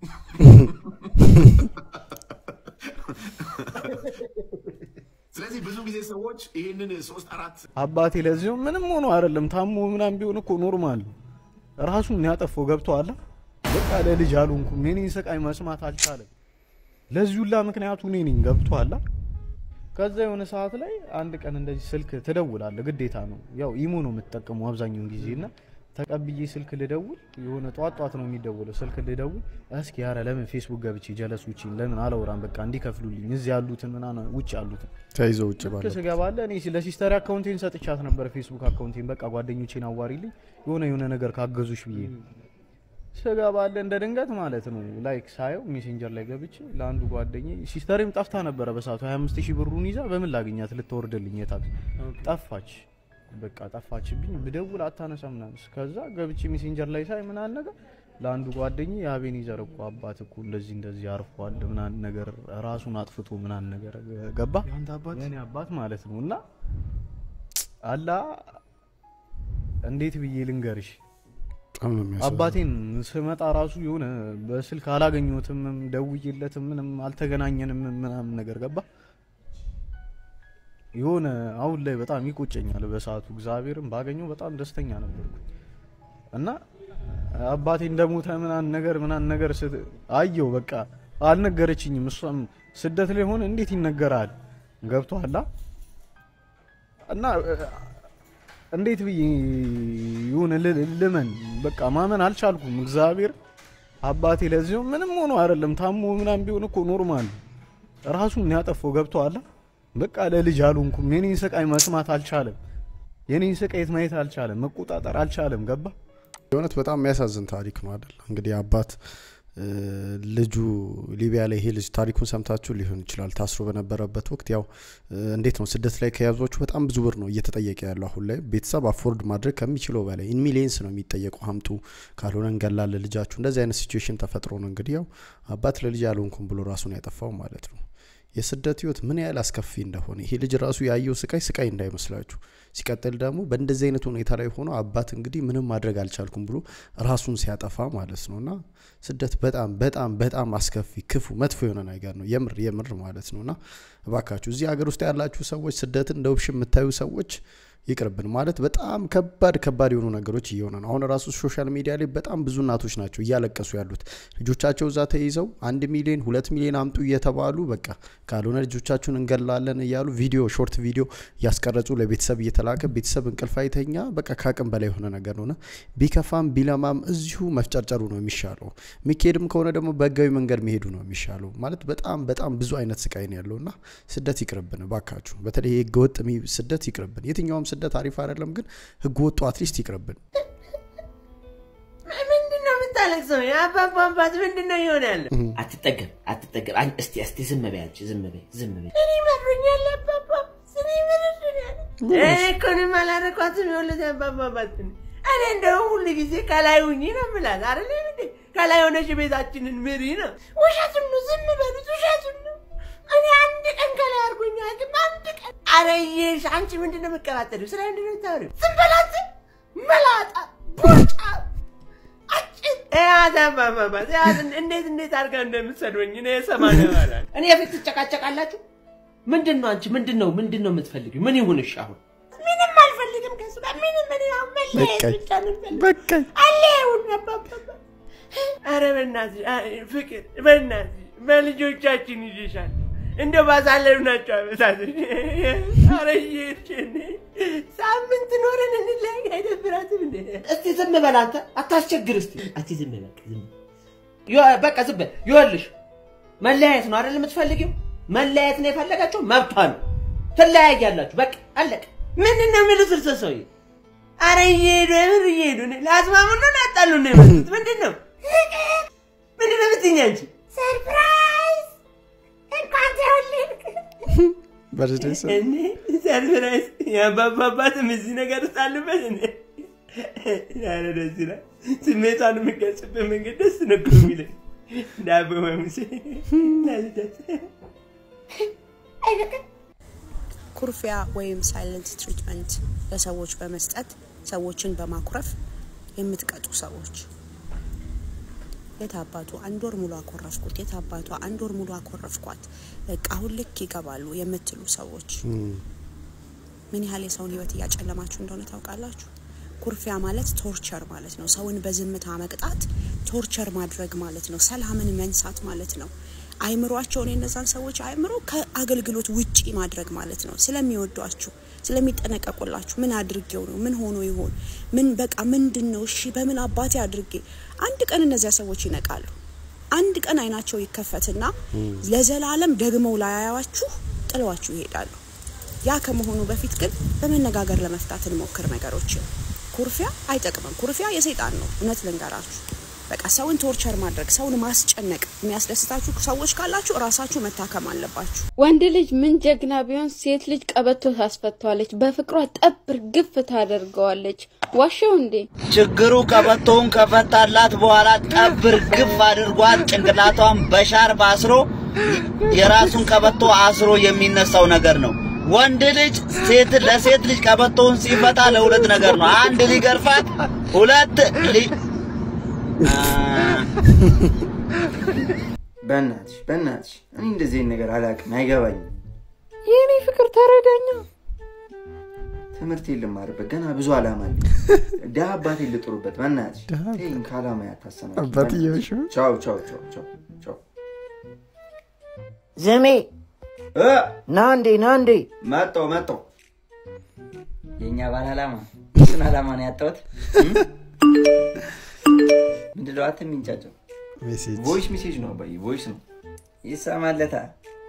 S24: ስለዚህ ብዙ ጊዜ ሰዎች ይህንን ሶስት አራት
S4: አባቴ ለዚሁ ምንም ሆኖ አይደለም ታሞ ምናምን ቢሆን እኮ ኖርማል ነው። ራሱን ያጠፋው ገብቶሃል። በቃ ለልጅ አልሆንኩም። የኔን ስቃይ መስማት አልቻለም። ለዚህ ሁላ ምክንያቱ እኔ ነኝ። ገብቶሃል። ከዛ የሆነ ሰዓት ላይ አንድ ቀን እንደዚህ ስልክ ትደውላለህ፣ ግዴታ ነው። ያው ኢሞ ነው የምትጠቀመው አብዛኛውን ጊዜ እና ተቀብዬ ስልክ ልደውል የሆነ ጧት ጧት ነው የሚደውለው። ስልክ ልደውል እስኪ ያረ ለምን ፌስቡክ ገብቼ ጀለሶችን ለምን አላወራም በቃ እንዲከፍሉልኝ እዚህ ያሉትን ምናምን ውጭ ያሉትን
S6: ተይዘው ውጭ ባለ
S4: ልክ ስገባለ እኔ ለሲስተር አካውንቴን ሰጥቻት ነበር ፌስቡክ አካውንቴን በቃ ጓደኞቼን አዋሪልኝ የሆነ የሆነ ነገር ካገዙሽ ብዬ ስገባለ እንደ ድንገት ማለት ነው ላይክ ሳየው ሜሴንጀር ላይ ገብቼ ለአንዱ ጓደኛ ሲስተሬም ጠፍታ ነበረ በሰዓቱ 25 ሺህ ብሩን ይዛ በምን ላገኛት ልትወርድልኝ የታክስ ጠፋች በቃ ጠፋችብኝ ብደውል አታነሳ ምናምን ከዛ ገብቼ ሜሴንጀር ላይ ሳይ ምናምን ነገር ለአንዱ ጓደኛ የአቤኔዘር እኮ አባት እኮ እንደዚህ እንደዚህ አርፏል ምናምን ነገር ራሱን አጥፍቶ ምናምን ነገር ገባ የኔ አባት ማለት ነው እና አላ እንዴት ብዬ ልንገርሽ
S6: በጣም ነው የሚያሳዝነው።
S4: አባቴን ስመጣ ራሱ የሆነ በስልክ አላገኘሁትም፣ ደውዬለትም ምንም አልተገናኘንም ምናምን ነገር ገባ። የሆነ አሁን ላይ በጣም ይቆጨኛል። በሰዓቱ እግዚአብሔርን ባገኘው በጣም ደስተኛ ነበርኩ እና አባቴ እንደሞተ ምናምን ነገር ምናምን ነገር ስት- አየው በቃ አልነገረችኝም። እሷም ስደት ላይ ሆነ እንዴት ይነገራል? ገብቶሃል እና እንዴት ብዬ የሆነ ል- ልመን በቃ ማመን አልቻልኩም። እግዚአብሔር አባቴ ለዚሁ ምንም ሆኖ አይደለም ታሞ ምናምን ቢሆን እኮ ኖርማል ራሱን ያጠፋው ገብቶሃል። በቃ ለልጅ አልሆንኩም። የኔን ስቃይ መስማት አልቻለም። የኔን ስቃየት ማየት አልቻለም። መቆጣጠር አልቻለም። ገባ
S6: የእውነት በጣም የሚያሳዝን ታሪክ ነው አይደል? እንግዲህ አባት እ፣ ልጁ ሊቢያ ላይ ይሄ ልጅ ታሪኩን ሰምታችሁ ሊሆን ይችላል። ታስሮ በነበረበት ወቅት ያው እ፣ እንዴት ነው ስደት ላይ ከያዟችሁ በጣም ብዙ ብር ነው እየተጠየቀ ያለው አሁን ላይ ቤተሰብ አፎርድ ማድረግ ከሚችለው በላይ ኢን ሚሊየንስ ነው የሚጠየቀው። ሀምጡ ካልሆነ እንገላለን ልጃችሁ። እንደዚህ አይነት ሲቹዌሽን ተፈጥሮ ነው እንግዲህ ያው አባት ለልጅ አልሆንኩም ብሎ ራሱን ያጠፋው ማለት ነው። የስደት ህይወት ምን ያህል አስከፊ እንደሆነ ይሄ ልጅ ራሱ ያየው ስቃይ ስቃይ እንዳይመስላችሁ። ሲቀጥል ደግሞ በእንደዚህ አይነት ሁኔታ ላይ ሆኖ አባት እንግዲህ ምንም ማድረግ አልቻልኩም ብሎ ራሱን ሲያጠፋ ማለት ነው። እና ስደት በጣም በጣም በጣም አስከፊ ክፉ መጥፎ የሆነ ነገር ነው። የምር የምር ማለት ነው። እና እባካችሁ እዚህ ሀገር ውስጥ ያላችሁ ሰዎች ስደትን እንደ ውብሽ የምታዩ ሰዎች ይቅርብን ማለት በጣም ከባድ ከባድ የሆኑ ነገሮች እየሆነ ነው። አሁን ራሱ ሶሻል ሚዲያ ላይ በጣም ብዙ እናቶች ናቸው እያለቀሱ ያሉት ልጆቻቸው እዛ ተይዘው አንድ ሚሊዮን ሁለት ሚሊዮን አምጡ እየተባሉ በቃ ካልሆነ ልጆቻችሁን እንገላለን እያሉ ቪዲዮ ሾርት ቪዲዮ እያስቀረጹ ለቤተሰብ እየተላከ ቤተሰብ እንቅልፍ አይተኛ በቃ ከአቅም በላይ የሆነ ነገር ነውና ቢከፋም ቢለማም እዚሁ መፍጨርጨሩ ነው የሚሻለው። የሚካሄድም ከሆነ ደግሞ በህጋዊ መንገድ መሄዱ ነው የሚሻለው። ማለት በጣም በጣም ብዙ አይነት ስቃይ ነው ያለውና ስደት ይቅርብን ባካችሁ። በተለይ ህገወጥ የሚ- ስደት ይቅርብን። የትኛውም ስደት አሪፍ አይደለም፣ ግን ህገወጡ አትሊስት ይቅርብን።
S10: ምንድን ነው የምታለቅሰው? የአባባ አባት ምንድን ነው የሆነ ያለ? አትጠገብ አትጠገብ። አን- እስቲ እስቲ ዝም በይ አንቺ ዝም በይ ዝም በይ። እኔ መሮኛል አባባ ስኔ መሮኛል። እኔ እኮ እኔም አላረኳትም የወለደ አባባ አባት ነኝ። እኔ እንደውም ሁሉ ጊዜ ከላይ ሁኚ ነው የምላት አይደለ እንዴ? ከላይ ሆነሽ ቤታችንን ምሪ ነው። ውሸቱን ነው ዝም በሉት፣ ውሸቱን ነው። እኔ አንድ ቀን ከላይ አድርጎኛ ግን አንድ ቀን አረየሽ። አንቺ ምንድን ነው የምትቀባጠሪው? ስለ ምንድን ነው የምታወሪው? ዝም በላት መላጣ ቡርጫ ያት አባባባት ያት እንዴት እንዴት አድርጋ እንደምትሰድበኝ እኔ ሰማንያ ባላል እኔ የፊት ትጨቃጨቃላችሁ። ምንድን ነው አንቺ ምንድን ነው ምንድን ነው የምትፈልጊው? ምን ይሁንሽ አሁን? ምንም አልፈልግም ከሱ ጋር ምንም ምን ያው መለየት
S6: በቃኝ።
S10: ብቻ ነው የምፈልገው።
S6: በቃኝ።
S10: አለሁን አባባባ ኧረ በእናትሽ አ- ፍቅር በእናትሽ በልጆቻችን ይዤሻል እንደ ባሳለፍናቸው ዓመታት ኧረ እየሄድሽ እኔ ሳምንት ኖረን እንለያይ አይደብራትም እንዴ? እስቲ ዝም በል አንተ አታስቸግር። እስቲ እስቲ ዝም በል ዝም ዮ- በቃ ዝም በል ይኸውልሽ፣ መለያየት ነው አይደል የምትፈልጊው? መለያየት ነው የፈለጋችሁ፣ መብቷ ነው። ትለያያላችሁ። በቃ አለቀ። ምንድን ነው የሚሉት እርስ ሰውዬ?
S7: አረ እየሄዱ የምር እየሄዱ ነው። ለአስማሙ ነው ላጣሉ ነው የመጡት። ምንድን ነው ምንድን ነው የምትይኝ አንቺ?
S8: ሰርፕራይዝ እንኳን ተወለድክ።
S6: በርዝዴይ ሰ-
S7: እኔ ሰርፕራይዝ የአባባ አባትም እዚህ ነገር ውስጥ አሉበት። እኔ ኧረ ደስ ይላል። ስሜቷን የምገልጽበት መንገድ ደስ ነው እኮ የሚለኝ ዳቦ መሙሴ ናልደት
S9: ኩርፊያ ወይም ሳይለንት ትሪትመንት ለሰዎች በመስጠት ሰዎችን በማኩረፍ የምትቀጡ ሰዎች የት አባቱ አንድ ወር ሙሉ አኮረፍኩት፣ የት አባቷ አንድ ወር ሙሉ አኮረፍኳት፣ በቃ አሁን ልክ ይገባሉ የምትሉ ሰዎች ምን ያህል የሰውን ህይወት እያጨለማችሁ እንደሆነ ታውቃላችሁ? ኩርፊያ ማለት ቶርቸር ማለት ነው። ሰውን በዝምታ መቅጣት ቶርቸር ማድረግ ማለት ነው። ሰላምን መንሳት ማለት ነው። አይምሯቸውን የነዛን ሰዎች አይምሮ ከአገልግሎት ውጪ ማድረግ ማለት ነው። ስለሚወዷችሁ፣ ስለሚጠነቀቁላችሁ ምን አድርጌው ነው? ምን ሆኖ ይሆን? ምን በቃ ምንድን ነው? እሺ በምን አባቴ አድርጌ? አንድ ቀን እነዚያ ሰዎች ይነቃሉ። አንድ ቀን አይናቸው ይከፈትና ለዘላለም ደግመው ላያያችሁ ጥለዋችሁ ይሄዳሉ። ያ ከመሆኑ በፊት ግን በመነጋገር ለመፍታት እንሞክር ነገሮችን። ኩርፊያ አይጠቅምም። ኩርፊያ የሰይጣን ነው። እውነት ልንገራችሁ። በቃ ሰውን ቶርቸር ማድረግ፣ ሰውን ማስጨነቅ የሚያስደስታችሁ ሰዎች ካላችሁ እራሳችሁ መታከም አለባችሁ።
S12: ወንድ ልጅ ምን ጀግና ቢሆን ሴት ልጅ ቀበቶ ታስፈተዋለች፣ በፍቅሯ ጠብር ግፍ ታደርገዋለች። ዋሸው እንዴ?
S25: ችግሩ ቀበቶውን ከፈታላት በኋላ ጠብር ግፍ አድርጓት ጭንቅላቷን በሻርፕ አስሮ የራሱን ቀበቶ አስሮ የሚነሳው ነገር ነው። ወንድ ልጅ ሴት ለሴት ልጅ ቀበቶውን ሲፈታ ለሁለት ነገር ነው። አንድ ሊገርፋት፣ ሁለት ሊ
S26: በእናትሽ በእናትሽ እኔ እንደዚህ አይነት ነገር አላውቅም፣ አይገባኝም።
S12: የኔ ፍቅር ተረዳኛ።
S26: ትምህርት ልማርበት ገና ብዙ አላማ አለኝ። ድሀ አባቴ ልጥሩበት። በእናትሽ ተይኝ፣ ከአላማ ያታሰናል።
S6: አባትየውሽ
S26: ቻው ቻው ቻው ቻው ቻው።
S21: ዘሜ ና እንዴ ና እንዴ
S26: መጣሁ መጣሁ።
S25: የእኛ ባል አላማ እሱን አላማ ነው ያጣሁት። ምንድን ነው አትም የሚንጫጫው?
S6: ሜሴጅ
S26: ቮይስ ሜሴጅ ነው አባዬ፣ ቮይስ ነው።
S25: ይሰማለታል።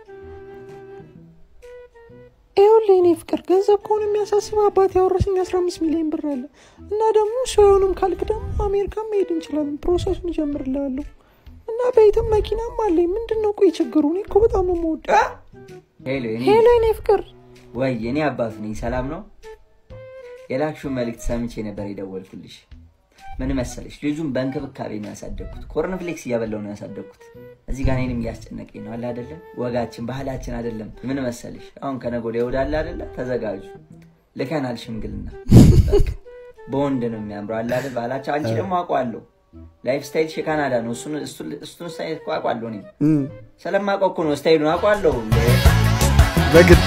S27: ይኸውልህ የኔ ፍቅር ገንዘብ ከሆነ የሚያሳስብ አባት ያወረሰኝ 15 ሚሊዮን ብር አለ እና ደግሞ ሰውንም ካልክ ደግሞ አሜሪካ መሄድ እንችላለን። ፕሮሰሱን እጀምርልሃለሁ እና ቤትም መኪናም አለኝ። ምንድን ነው ቆይ ችግሩ? እኔ እኮ በጣም ነው የምወደው።
S25: ሄሎ የኔ
S27: ሄሎ የኔ ፍቅር
S25: ወይ የኔ አባት ነኝ። ሰላም ነው? የላክሽውን መልእክት ሰምቼ ነበር የደወልኩልሽ። ምን መሰለሽ ልጁን በእንክብካቤ ነው ያሳደግኩት። ኮርንፍሌክስ እያበላው ነው ያሳደግኩት። እዚህ ጋር እኔንም እያስጨነቀኝ ነው አለ አይደለም። ወጋችን ባህላችን አይደለም። ምን መሰለሽ አሁን ከነገ ወዲያ እሑድ አለ አይደለ? ተዘጋጁ። ልከናል ሽምግልና። በቃ በወንድ ነው የሚያምረው አለ አይደል? ባህላችን አንቺ ደግሞ አውቀዋለሁ ላይፍ ስታይልሽ የካናዳ ነው። እሱን እሱን- እሱን ስታይል እኮ አውቀዋለሁ እኔ ስለማውቀው እኮ ነው ስታይሉን አውቀዋለሁ።
S6: በግድ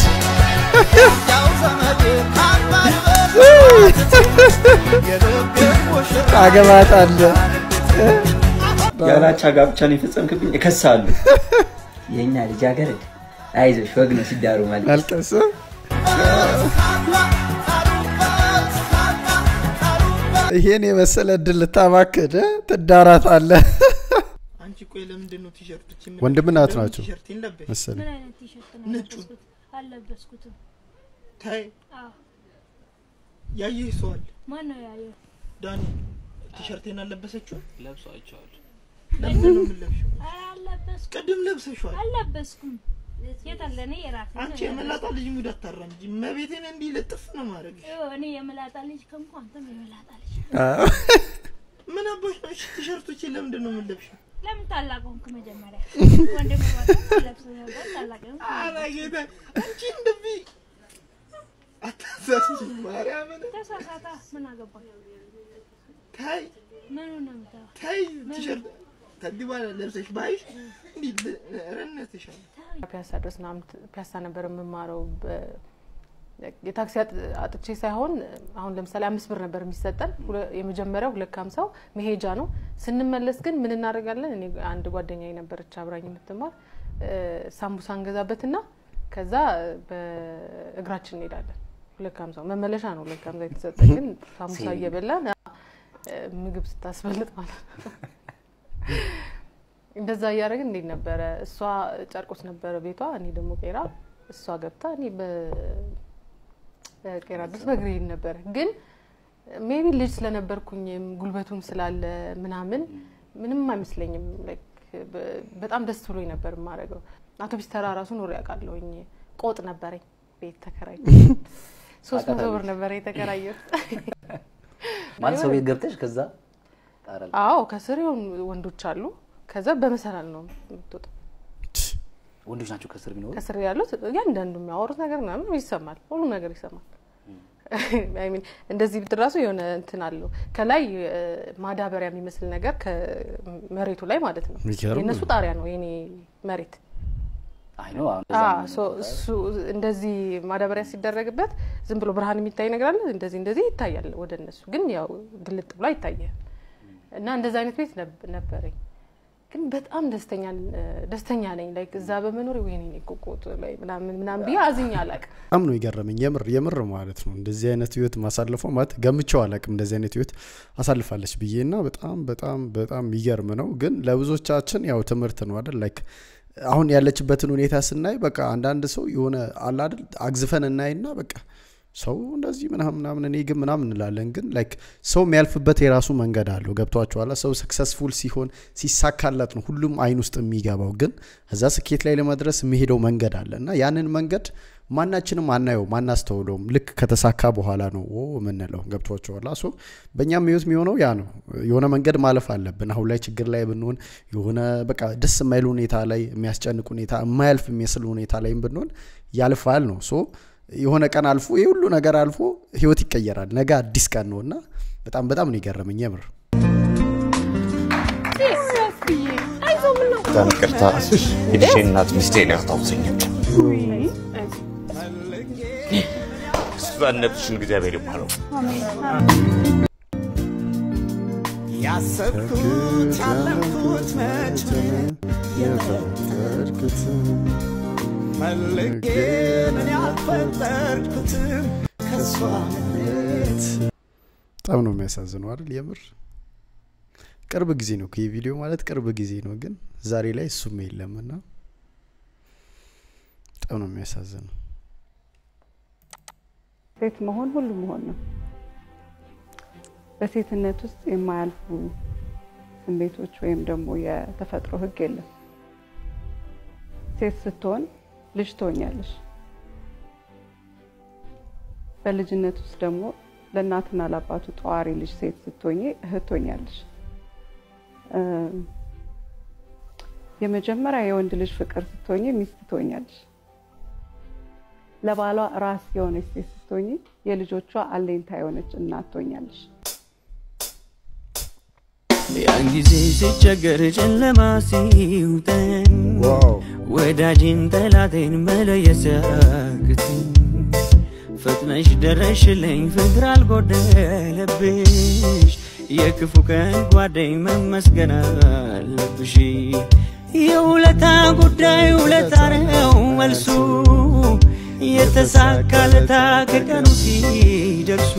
S6: ታገባታለህ።
S25: ያላቻ ጋብቻን የፈጸምክብኝ እከሳለሁ። የእኛ ልጃገረድ አይዞሽ፣ ወግ ነው ሲዳሩ ማለት
S6: አልቀስም ይሄን የመሰለ እድል ልታማክድ ትዳራታለህ።
S28: አንቺ ቆይ ለምንድን ነው ቲሸርቶች
S6: ወንድምና እህት ናቸው
S28: ቲሸርቴን ለበሽ?
S6: መሰለኝ።
S8: ምን አይነት ቲሸርት ነው
S28: ነጩ
S8: የለበስኩት? አልለበስኩትም።
S28: ታይ
S8: አዎ።
S28: ያየህ ሰው አለ።
S8: ማን ነው ያየው?
S28: ዳኒ ቲሸርቴን አልለበሰችው?
S15: ለብሶ አይቼዋለሁ።
S28: ለምንድን ነው የምንለብሽው?
S8: ኧረ አልለበስኩም።
S28: ቅድም ለብሰሽዋል።
S8: አልለበስኩም። የት አለ? እኔ የራሴ
S28: አንቺ የመላጣ ልጅ ሙድ አታራምጂ። መቤቴን እንዲህ ልጥፍ ነው ማድረግ።
S8: እኔ የመላጣ ልጅ ከንኩ አንተም የመላጣ ልጅ
S28: ምን አባሽ ነው? እሺ ቲሸርቶቼን ለምንድን ነው የምንለብሽው?
S8: ለምን ታላቅ ሆንክ? መጀመሪያ ወንድም ለብስ ነበር ታላቅ ሆንክ።
S28: ኧረ ጌታ አንቺ እንደዚህ አታሳስኝ ማርያምን።
S8: ተሳሳታ። ምን አገባ?
S28: ታይ
S8: ምኑ ነው የምታየው?
S28: ታይ ቲሸርት ከዚህ በኋላ ለብሰሽ ባይሽ እንዲህ ረነትሻል።
S5: ፒያሳ ድረስ ምናምን ፒያሳ ነበር የምማረው። በ- የታክሲ አጥ- አጥቼ ሳይሆን አሁን ለምሳሌ አምስት ብር ነበር የሚሰጠን። ሁለ- የመጀመሪያው ሁለት ከሀምሳው መሄጃ ነው። ስንመለስ ግን ምን እናደርጋለን? እኔ አንድ ጓደኛ ነበረች አብራኝ የምትማር እ፣ ሳምቡሳ እንገዛበትና ከዛ በእግራችን እንሄዳለን። ሁለት ከሀምሳው መመለሻ ነው ሁለት ከሀምሳ የተሰጠን፣ ግን ሳምቡሳ እየበላን እ፣ ምግብ ስታስበልጥ ማለት ነው። እንደዛ እያደረግን እንዴት ነበረ? እሷ ጨርቆስ ነበረ ቤቷ፣ እኔ ደግሞ ቄራ። እሷ ገብታ እኔ በቄራ ድረስ በእግሬ ሄድ ነበረ። ግን ሜቢ ልጅ ስለነበርኩኝም ጉልበቱም ስላለ ምናምን ምንም አይመስለኝም። ላይክ በ- በጣም ደስ ብሎኝ ነበር የማደርገው። አውቶቢስ ተራ ራሱ ኖሬ ያውቃለሁኝ። ቆጥ ነበረኝ ቤት ተከራይ ሶስት መቶ ብር ነበረ የተከራየሁት።
S15: ማለት ሰው ቤት ገብተሽ ከዛ ጣራ ላይ
S5: አዎ ከስር የሆኑ ወንዶች አሉ። ከዛ በመሰላል ነው የምትወጣው።
S15: ወንዶች ናቸው ከስር ቢኖሩ
S5: ከስር ያሉት እያንዳንዱ የሚያወሩት ነገር ምናምን ይሰማል። ሁሉም ነገር ይሰማል። አይ ሚን እንደዚህ ብትል ራሱ የሆነ እንትን አለው ከላይ እ፣ ማዳበሪያ የሚመስል ነገር ከመሬቱ ላይ ማለት ነው።
S6: የሚገርም
S5: የእነሱ
S6: ነው።
S5: ጣሪያ ነው የኔ መሬት።
S15: አይ ነው አሁን
S5: አ፣
S15: እዛ
S5: ሶ እሱ እንደዚህ ማዳበሪያ ሲደረግበት ዝም ብሎ ብርሃን የሚታይ ነገር አለ። እንደዚህ እንደዚህ ይታያል ወደ እነሱ ግን ያው ግልጥ ብሎ አይታየም። እና እንደዚህ አይነት ቤት ነብ- ነበረኝ። ግን በጣም ደስተኛ ደስተኛ ነኝ። ላይክ እዛ በመኖር ወይኔ እኔ እኮ ቆጥ ላይ ምናምን ምናምን ብዬ አዝኜ አላውቅም።
S6: በጣም ነው የገረመኝ። የምር የምር ማለት ነው እንደዚህ አይነት ህይወት ማሳለፈው ማለት ገምቼው አላውቅም እንደዚህ አይነት ህይወት አሳልፋለች ብዬ እና በጣም በጣም በጣም የሚገርም ነው። ግን ለብዙዎቻችን ያው ትምህርት ነው አይደል ላይክ አሁን ያለችበትን ሁኔታ ስናይ በቃ አንዳንድ ሰው የሆነ አለ አይደል አግዝፈን እናይና በቃ ሰው እንደዚህ ምናምን ምናምን እኔ ግን ምናምን እንላለን። ግን ላይክ ሰው የሚያልፍበት የራሱ መንገድ አለው። ገብቷችኋላ? ሰው ሰክሰስፉል ሲሆን ሲሳካላት ነው ሁሉም አይን ውስጥ የሚገባው። ግን እዛ ስኬት ላይ ለመድረስ የሚሄደው መንገድ አለ እና ያንን መንገድ ማናችንም አናየውም አናስተውለውም። ልክ ከተሳካ በኋላ ነው ኦ የምንለው። ገብቷችኋላ? ሶ በእኛም ህይወት የሚሆነው ያ ነው። የሆነ መንገድ ማለፍ አለብን። አሁን ላይ ችግር ላይ ብንሆን የሆነ በቃ ደስ የማይል ሁኔታ ላይ የሚያስጨንቅ ሁኔታ የማያልፍ የሚመስል ሁኔታ ላይም ብንሆን ያልፋል ነው ሶ የሆነ ቀን አልፎ ይህ ሁሉ ነገር አልፎ ህይወት ይቀየራል። ነገ አዲስ ቀን ነው እና በጣም በጣም ነው የገረመኝ የምር።
S3: በጣም ይቅርታ የልጄ እናት ሚስቴ ነው ያስታውሰኛል። እሷን ነፍስሽን እግዚአብሔር ይባለው።
S11: ያሰብኩት ያለምኩት መች
S6: የፈጠርኩት
S11: ፈልጌ ምን ያልፈጠርኩትም ከሷ መሬት
S6: በጣም ነው የሚያሳዝነው አይደል የምር። ቅርብ ጊዜ ነው ይህ ቪዲዮ ማለት ቅርብ ጊዜ ነው፣ ግን ዛሬ ላይ እሱም የለም እና በጣም ነው የሚያሳዝነው።
S13: ሴት መሆን ሁሉ መሆን ነው። በሴትነት ውስጥ የማያልፉ ስሜቶች ወይም ደግሞ የተፈጥሮ ህግ የለም። ሴት ስትሆን ልጅ ትሆኛለሽ። በልጅነት ውስጥ ደግሞ ለእናትና ለአባቱ ጠዋሪ ልጅ ሴት ስትሆኚ እህት ትሆኛለሽ። እ፣ የመጀመሪያ የወንድ ልጅ ፍቅር ስትሆኚ ሚስት ትሆኛለሽ። ለባሏ ራስ የሆነች ሴት ስትሆኚ የልጆቿ አለኝታ የሆነች እናት ትሆኛለሽ።
S11: ያን ጊዜ ስቸገር ጨለማ ሲውጠን ወዳጅን ጠላቴን መለየት ሲያቅተኝ ፈጥነሽ ደረሽልኝ ፍቅር አልጎደለብሽ የክፉ ቀን ጓደኝ መመስገን አለብሽ የውለታ ጉዳይ ውለታ ነው መልሱ የተሳካለታ ከቀኑ ሲደርሱ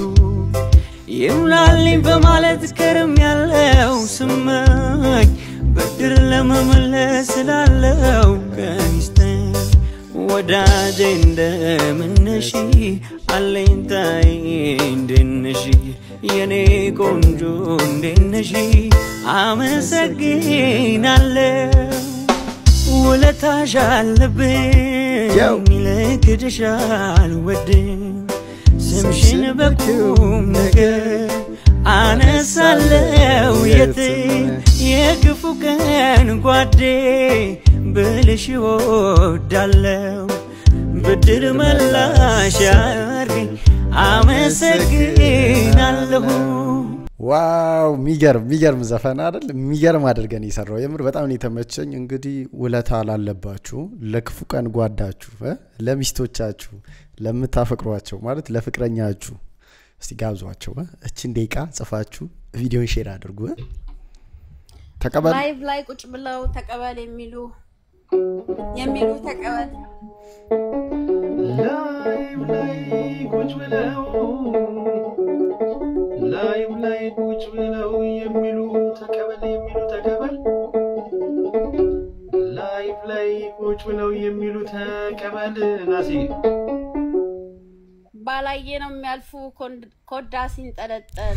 S11: ይሙላልኝ በማለት ከርም ያለው ስመኝ ብድር ለመመለስ ስላለው ቀኒስተን ወዳጄ እንደምነሽ አለኝታዬ እንደነሽ የኔ ቆንጆ እንደነሽ አመሰግናለሁ ውለታሽ አለብኝ ልክድሽ አልወድም ስምሽን በቁም ነገር አነሳለው የት የክፉ ቀን ጓዴ ብልሽ ወዳለው ብድር መላሽ ያርገኝ አመሰግናለሁ
S6: ዋው የሚገርም የሚገርም ዘፈን አይደል? የሚገርም አድርገን የሰራው የምር በጣም ነው የተመቸኝ። እንግዲህ ውለታ ላለባችሁ ለክፉ ቀን ጓዳችሁ እ ለሚስቶቻችሁ ለምታፈቅሯቸው ማለት ለፍቅረኛችሁ እስቲ ጋብዟቸው እ እችን ደቂቃ ጽፋችሁ ቪዲዮን ሼር አድርጉ እ ተቀበል
S12: ላይቭ ላይ ቁጭ ብለው ተቀበል የሚሉ የሚሉ ተቀበል
S14: ላይቭ ላይ ቁጭ ብለው ላይቭ ላይ ቁጭ ብለው የሚሉ ተቀበል የሚሉ ተቀበል ላይቭ ላይ ቁጭ ብለው የሚሉ ተቀበል ናሲ
S12: ባላየ ነው የሚያልፉ ኮንድ- ኮዳ ሲንጠለጠል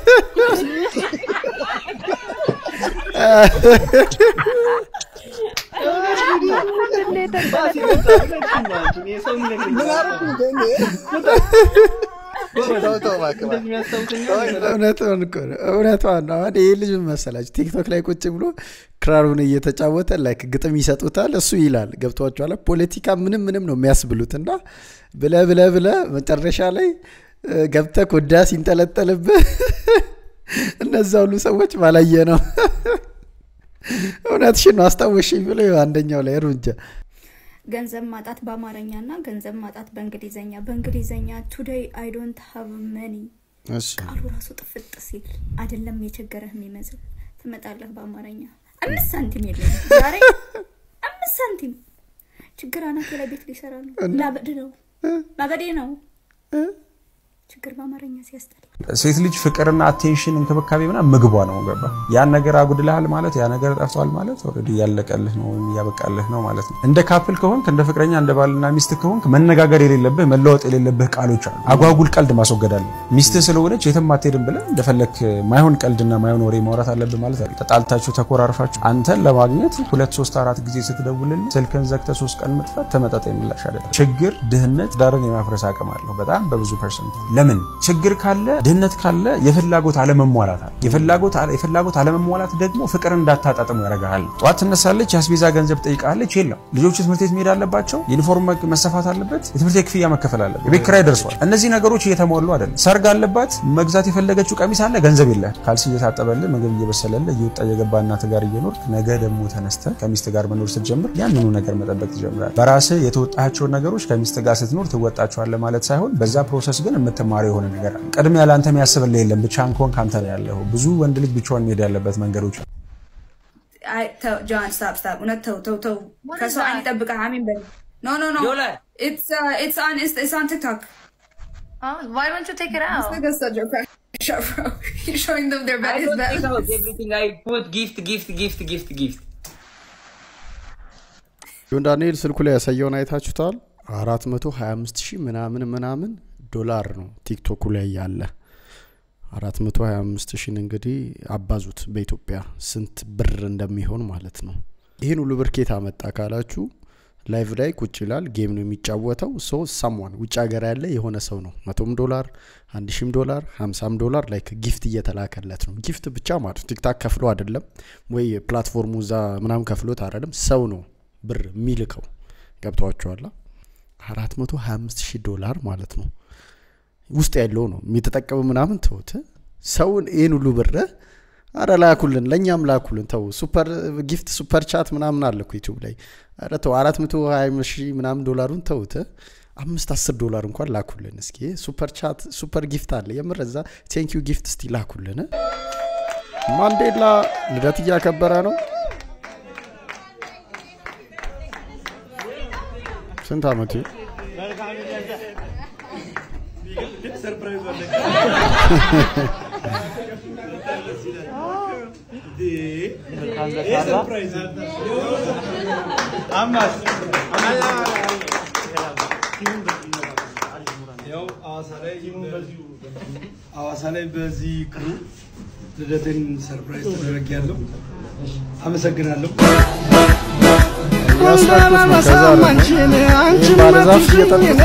S6: እውነቷን እኮ ነው። እውነቷን ነው። አሁን ይህ ልጅ ምን መሰላችሁ ቲክቶክ ላይ ቁጭ ብሎ ክራሩን እየተጫወተ ላይክ ግጥም ይሰጡታል፣ እሱ ይላል። ገብቷችኋል? ፖለቲካ ምንም ምንም ነው የሚያስብሉት እና ብለ ብለ ብለ መጨረሻ ላይ እ፣ ገብተህ ኮዳ ሲንጠለጠልብህ እነዛ ሁሉ ሰዎች ባላየ ነው። እውነትሽን ነው አስታወሽኝ ብሎ ይኸው አንደኛው ላይ እርምጃ
S8: ገንዘብ ማጣት በአማርኛ እና ገንዘብ ማጣት በእንግሊዘኛ በእንግሊዘኛ ቱዴይ አይ ዶንት ሃቭ መኒ
S6: እሺ
S8: ቃሉ ራሱ ጥፍጥ ሲል አይደለም የቸገረህ የሚመስል ትመጣለህ በአማርኛ አምስት ሳንቲም የለም ዛሬ አምስት ሳንቲም ችግር አናቴ ላይ ቤት ሊሰራ ነው ላበድ ነው ማበዴ ነው ችግር በአማርኛ ሲያስጠላ
S1: ሴት ልጅ ፍቅርና አቴንሽን እንክብካቤ ምናምን ምግቧ ነው ገባ ያን ነገር አጉድልሃል ማለት ያ ነገር ጠፍቷል ማለት ኦልሬዲ ያለቀልህ ነው ወይም እያበቃልህ ነው ማለት ነው እንደ ካፕል ከሆንክ እንደ ፍቅረኛ እንደ ባልና ሚስት ከሆንክ መነጋገር የሌለብህ መለወጥ የሌለብህ ቃሎች አሉ አጓጉል ቀልድ ማስወገድ አለ ሚስትህ ስለሆነች የትም አትሄድም ብለህ እንደፈለክ ማይሆን ቀልድና ማይሆን ወሬ ማውራት አለብህ ማለት አለ ተጣልታችሁ ተኮራርፋችሁ አንተን ለማግኘት ሁለት ሶስት አራት ጊዜ ስትደውልልህ ስልክን ዘግተህ ሶስት ቀን መጥፋት ተመጣጣኝ ምላሽ አይደለም ችግር ድህነት ዳርን የማፍረስ አቅም አለው በጣም በብዙ ፐርሰንት ለምን ችግር ካለ ድህነት ካለ የፍላጎት አለመሟላት አለ የፍላጎት አለ- የፍላጎት አለመሟላት ደግሞ ፍቅር እንዳታጣጥሙ ያደርግሃል ጠዋት ትነሳለች የአስቤዛ ገንዘብ ጠይቃለች የለም ልጆቹ ትምህርት ቤት መሄድ አለባቸው ዩኒፎርም መ- መሰፋት አለበት የትምህርት ቤት ክፍያ መከፈል አለበት የቤት ኪራይ ደርሷል እነዚህ ነገሮች እየተሟሉ አይደለም ሰርግ አለባት መግዛት የፈለገችው ቀሚስ አለ ገንዘብ የለ ካልሲ እየታጠበልህ ምግብ እየበሰለልህ እየወጣ እየገባ እናት ጋር እየኖርክ ነገ ደግሞ ተነስተ ከሚስት ጋር መኖር ስትጀምር ያንኑ ነገር መጠበቅ ትጀምራል በራስህ የተወጣቸውን ነገሮች ከሚስት ጋር ስትኖር ትወጣቸዋለህ ማለት ሳይሆን በዛ ፕሮሰስ ግን የምትማረው የሆነ ነገር አለ ቅድሚያ ለአንተ የሚያስብልህ የለም ብቻህን ከሆንክ አንተ ነው ያለኸው ብዙ ወንድ ልጅ ብቻውን መሄድ ያለበት መንገዶች አሉ
S2: I tell John, stop, stop. Una toe, toe, toe. Kaso I need to I mean, but no, no, no.
S10: Yola.
S2: It's uh, it's on, it's, it's on TikTok.
S16: Oh, why don't you take it out?
S2: This nigga's such a crack shot, bro. You're showing them their
S10: I
S2: best.
S10: don't
S2: his
S10: take out
S2: best.
S10: everything I put gift gift gift gift gift
S6: ጆን ዳንኤል ስልኩ ላይ ያሳየውን አይታችሁታል 425 ሺህ ምናምን ምናምን ዶላር ነው ቲክቶኩ ላይ ያለ 425 ሺህን እንግዲህ አባዙት በኢትዮጵያ ስንት ብር እንደሚሆን ማለት ነው ይህን ሁሉ ብር ኬት አመጣ ካላችሁ ላይቭ ላይ ቁጭ ይላል ጌም ነው የሚጫወተው ሰው ሳሟን ውጭ ሀገር ያለ የሆነ ሰው ነው መቶም ዶላር አንድ ሺም ዶላር ሀምሳም ዶላር ላይክ ጊፍት እየተላከለት ነው ጊፍት ብቻ ማለት ነው ቲክታክ ከፍሎ አይደለም ወይ ፕላትፎርሙ እዛ ምናምን ከፍሎት አይደለም ሰው ነው ብር የሚልከው ገብተዋቸዋላ አራት መቶ ሀያ አምስት ሺህ ዶላር ማለት ነው ውስጥ ያለው ነው የተጠቀሙ ምናምን ተውት ሰውን ይህን ሁሉ ብር አረ ላኩልን ለእኛም ላኩልን ተው ሱፐር ጊፍት ሱፐር ቻት ምናምን አለ እኮ ዩቲዩብ ላይ አረ ተው አራት መቶ ሀያ ሺህ ምናምን ዶላሩን ተውት አምስት አስር ዶላር እንኳን ላኩልን እስኪ ሱፐር ቻት ሱፐር ጊፍት አለ የምር እዛ ቴንኪዩ ጊፍት እስቲ ላኩልን ማንዴላ ልደት እያከበረ ነው ስንት አመቱ
S14: ሐዋሳ ላይ በዚህ ክሩ ልደቴን ሰርፕራይዝ ተደረግ ያለው አመሰግናለሁ።
S6: ያስታኩት ነው ከዛ ደግሞ ይህን ባለዛፍ እየጠጡት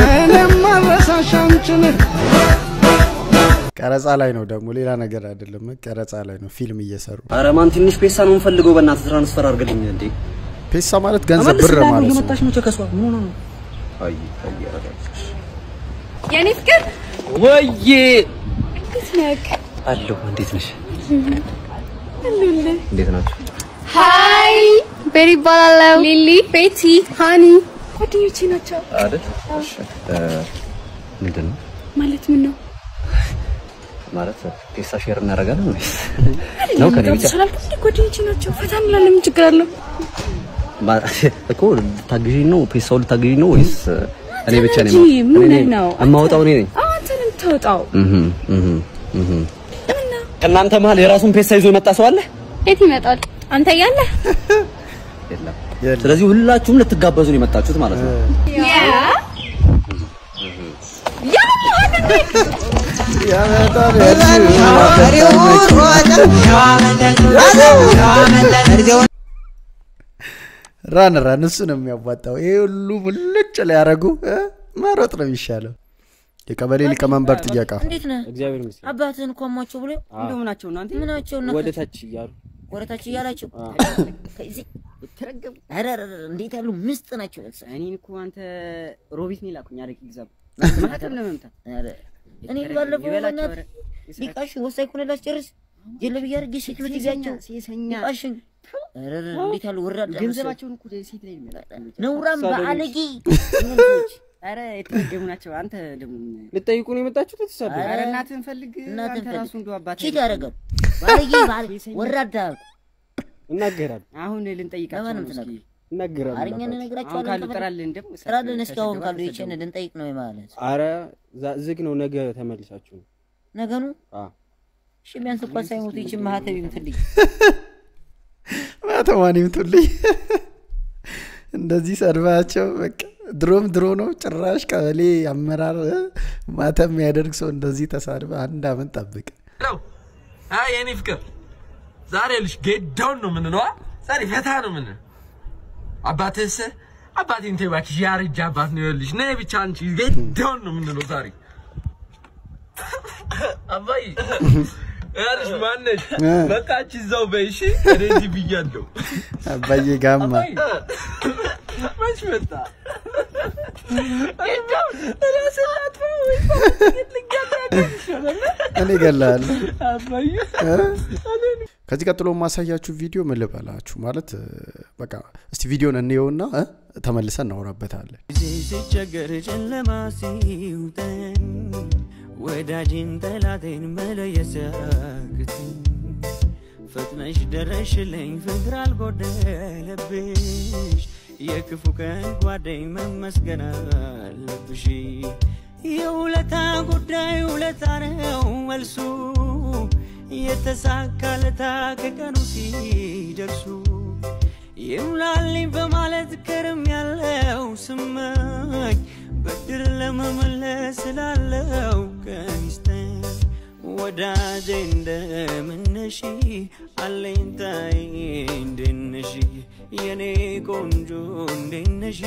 S6: ቀረጻ ላይ ነው ደግሞ ሌላ ነገር አይደለም ቀረጻ ላይ ነው ፊልም እየሰሩ
S15: ኧረ ማን ትንሽ ፔሳ ነው የምፈልገው በእናትህ ትራንስፈር አድርግልኝ እንዴ
S6: ፔሳ ማለት ገንዘብ ብር
S15: እመልስልሃለሁ፣
S6: ማለት ነው
S15: እየመጣች ነው ከሷ ምን ሆነ ነው አይ አይ አረጋግጥሽ
S12: የኔ ፍቅር
S15: ወዬ
S12: እንዴት ነህ?
S15: አለሁ እንዴት ነሽ
S12: አሉልህ።
S15: እንዴት ናችሁ
S12: ሀይ ቤሪ ይባላለሁ። ሊሊ፣ ቤቲ፣ ሃኒ ጓደኞቼ ናቸው።
S15: አይደል እሺ እ፣ ምንድን ነው
S12: ማለት ምን ነው?
S15: ማለት ፔሳ ሼር እናደርጋለን ወይስ ነው ከኔ ብቻ
S12: ስላልኩ እንዴ ጓደኞቼ ናቸው። ፈታ እንላለን። ምን ችግር አለው?
S15: ማ- እኮ ልታግዢኝ ነው ፔሳው ልታግዢኝ ነው ወይስ እኔ ብቻ ነኝ
S12: እንጂ ምን
S15: እኔ ነኝ
S12: ነው?
S15: የማወጣው እኔ ነኝ
S12: አዎ፣ አንተ ነው የምታወጣው።
S15: እህ እህ እህ ከእናንተ መሀል የራሱን ፔሳ ይዞ የመጣ ሰው አለ
S12: የት ይመጣል? አንተ እያለህ
S15: የለም ስለዚህ ሁላችሁም ልትጋበዙ ነው የመጣችሁት ማለት ነው
S12: ያ ያ
S6: ራን ራን እሱ ነው የሚያዋጣው። ይሄ ሁሉ ሙልጭ ሊያደርጉ እ? መሮጥ ነው የሚሻለው። የቀበሌ ሊቀመንበር ጥያቄ
S4: እንዴት ነህ?
S17: እግዚአብሔር ይመስገን።
S4: አባትህን እኮ አሟቸው ብሎ
S17: አዎ።
S4: እንደው ምናቸው እናንተ ምናቸው እና
S17: ወደ ታች እያሉ
S4: ወደ ታች እያላቸው ከዚህ ተረገሙ። ኧረ ኧረ ኧረ፣ እንዴት ያሉ ምስጥ ናቸው።
S18: እኔን እኮ አንተ ሮቢት ነው የላኩኝ አረቂ ግዛ ማህተም ለመምታት
S4: ኧረ፣ እኔ ባለፈው
S18: ይበላቸው፣
S4: በእናትህ
S18: ኧረ፣
S4: ሊቃሽ ወሳኝ ኮነ ላስጨርስ ጀለብያ አድርጌ ሴክሬት ይዣቸው
S18: ሴሰኛ
S4: ሊቃሽን ኧረ ኧረ፣ እንዴት ያሉ ወራዳ
S18: ገንዘባቸውን እኮ ሴት ላይ የሚያጠሉት
S4: ነውራም
S18: እሷ ደግሞ-
S4: በአለጌ
S18: ኧረ የተረገሙ ናቸው። አንተ ደግሞ
S17: ልጠይቁ ነው የመጣችሁት? ተሳደ
S18: ኧረ እናትህን ፈልግ።
S4: እናትህን
S18: አንተ
S4: ፈልግ።
S18: ራሱ እንደው አባትህ
S4: ቺት ያደርጋሉ። ባለጌ ባለ- ወራዳ
S17: እናገራሉ።
S18: አሁን ልንጠይቃቸው
S4: ለማንም
S18: ነው እስኪ
S4: ትነግር
S17: እናገራሉ።
S4: አማርኛ
S17: አባታችን።
S4: እንነግራቸዋለን።
S18: አሁን ካሉ
S4: ከፈለግ-
S18: ጥራልን ደግሞ
S4: ጥራልን እስኪ አሁን
S18: ተሰደዋል፣
S4: ካሉ ይችን
S18: ተሰደዋል።
S4: ልንጠይቅ ነው ማለት
S17: አረ ዛ- ዝግ ነው። ነገ ተመልሳችሁ ነው።
S4: ነገኑ
S17: አዎ።
S4: እሺ ቢያንስ እንኳን ሳይሞቱ ይችን ማህተብ ይምትልኝ
S6: ማተማን ይምቱልኝ። እንደዚህ ሰድባቸው በቃ ድሮም ድሮ ነው። ጭራሽ ቀበሌ አመራር እ? ማተም የሚያደርግ ሰው እንደዚህ ተሳድበ አንድ አመት ጠብቅ።
S19: ነው አይ የኔ ፍቅር ዛሬ ልሽ ጌዳውን ነው የምንለው አ? ዛሬ ፈታ ነው ምን አባትህስ አባቴን ተይ እባክሽ ያረጀ አባት ነው ይኸውልሽ ነይ ብቻ አንቺ ጌዳውን ነው የምንለው ዛሬ አባይ ያልሽ ማነሽ
S6: እ።
S19: በቃ አንቺ እዛው በይ እሺ እኔ እዚህ ብያለሁ
S6: አባዬ ጋማ
S19: አባይ መች መጣ ራስን ላጥፋ ወይ
S6: እኔ እገላለሁ።
S19: አባዬ
S6: እ? ከዚህ ቀጥሎ የማሳያችሁ ቪዲዮ ምን ልበላችሁ ማለት እ፣ በቃ እስቲ ቪዲዮን እንየውና እ፣ ተመልሰን እናወራበታለን።
S11: ጊዜ ስቸገር ጨለማ ሲውጠን ወዳጅን ጠላቴን መለየት ሲያቅተኝ ፈጥነሽ ደረሽልኝ ፍቅር አልጎደለብሽ የክፉ ቀን ጓደኝ መመስገን አለብሽ የውለታ ጉዳይ ውለታ ነው መልሱ የተሳካለታ ከቀኑ ሲደርሱ ይሙላልኝ በማለት ከርም ያለው ስመኝ ብድር ለመመለስ ስላለው ቀኒስተን ወዳጄ እንደምነሺ አለኝታዬ እንደነሺ የኔ ቆንጆ እንደነሺ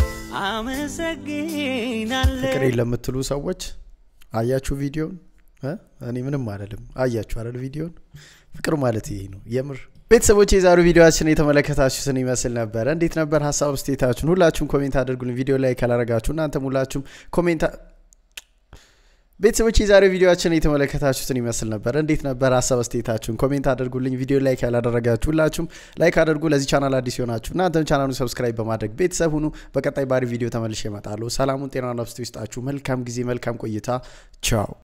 S11: አመሰግናለሁ
S6: ፍቅር ለምትሉ ሰዎች አያችሁ ቪዲዮን? እ? እኔ ምንም አልልም። አያችሁ አይደል ቪዲዮን? ፍቅር ማለት ይሄ ነው የምር። ቤተሰቦች የዛሬው ቪዲዮችን የተመለከታችሁትን ይመስል ነበረ። እንዴት ነበር ሀሳብ ስቴታችሁን? ሁላችሁም ኮሜንት አድርጉልን። ቪዲዮ ላይ ካላረጋችሁ እናንተም ሁላችሁም ኮሜንት ቤተሰቦች የዛሬው ቪዲዮችን የተመለከታችሁትን ይመስል ነበር። እንዴት ነበር ሀሳብ አስተያየታችሁን ኮሜንት አድርጉልኝ። ቪዲዮ ላይክ ያላደረጋችሁ ሁላችሁም ላይክ አድርጉ። ለዚህ ቻናል አዲስ የሆናችሁ እናንተም ቻናሉን ሰብስክራይብ በማድረግ ቤተሰብ ሁኑ። በቀጣይ ባሪ ቪዲዮ ተመልሼ እመጣለሁ። ሰላሙን ጤና ነፍስ ይስጣችሁ። መልካም ጊዜ፣ መልካም ቆይታ። ቻው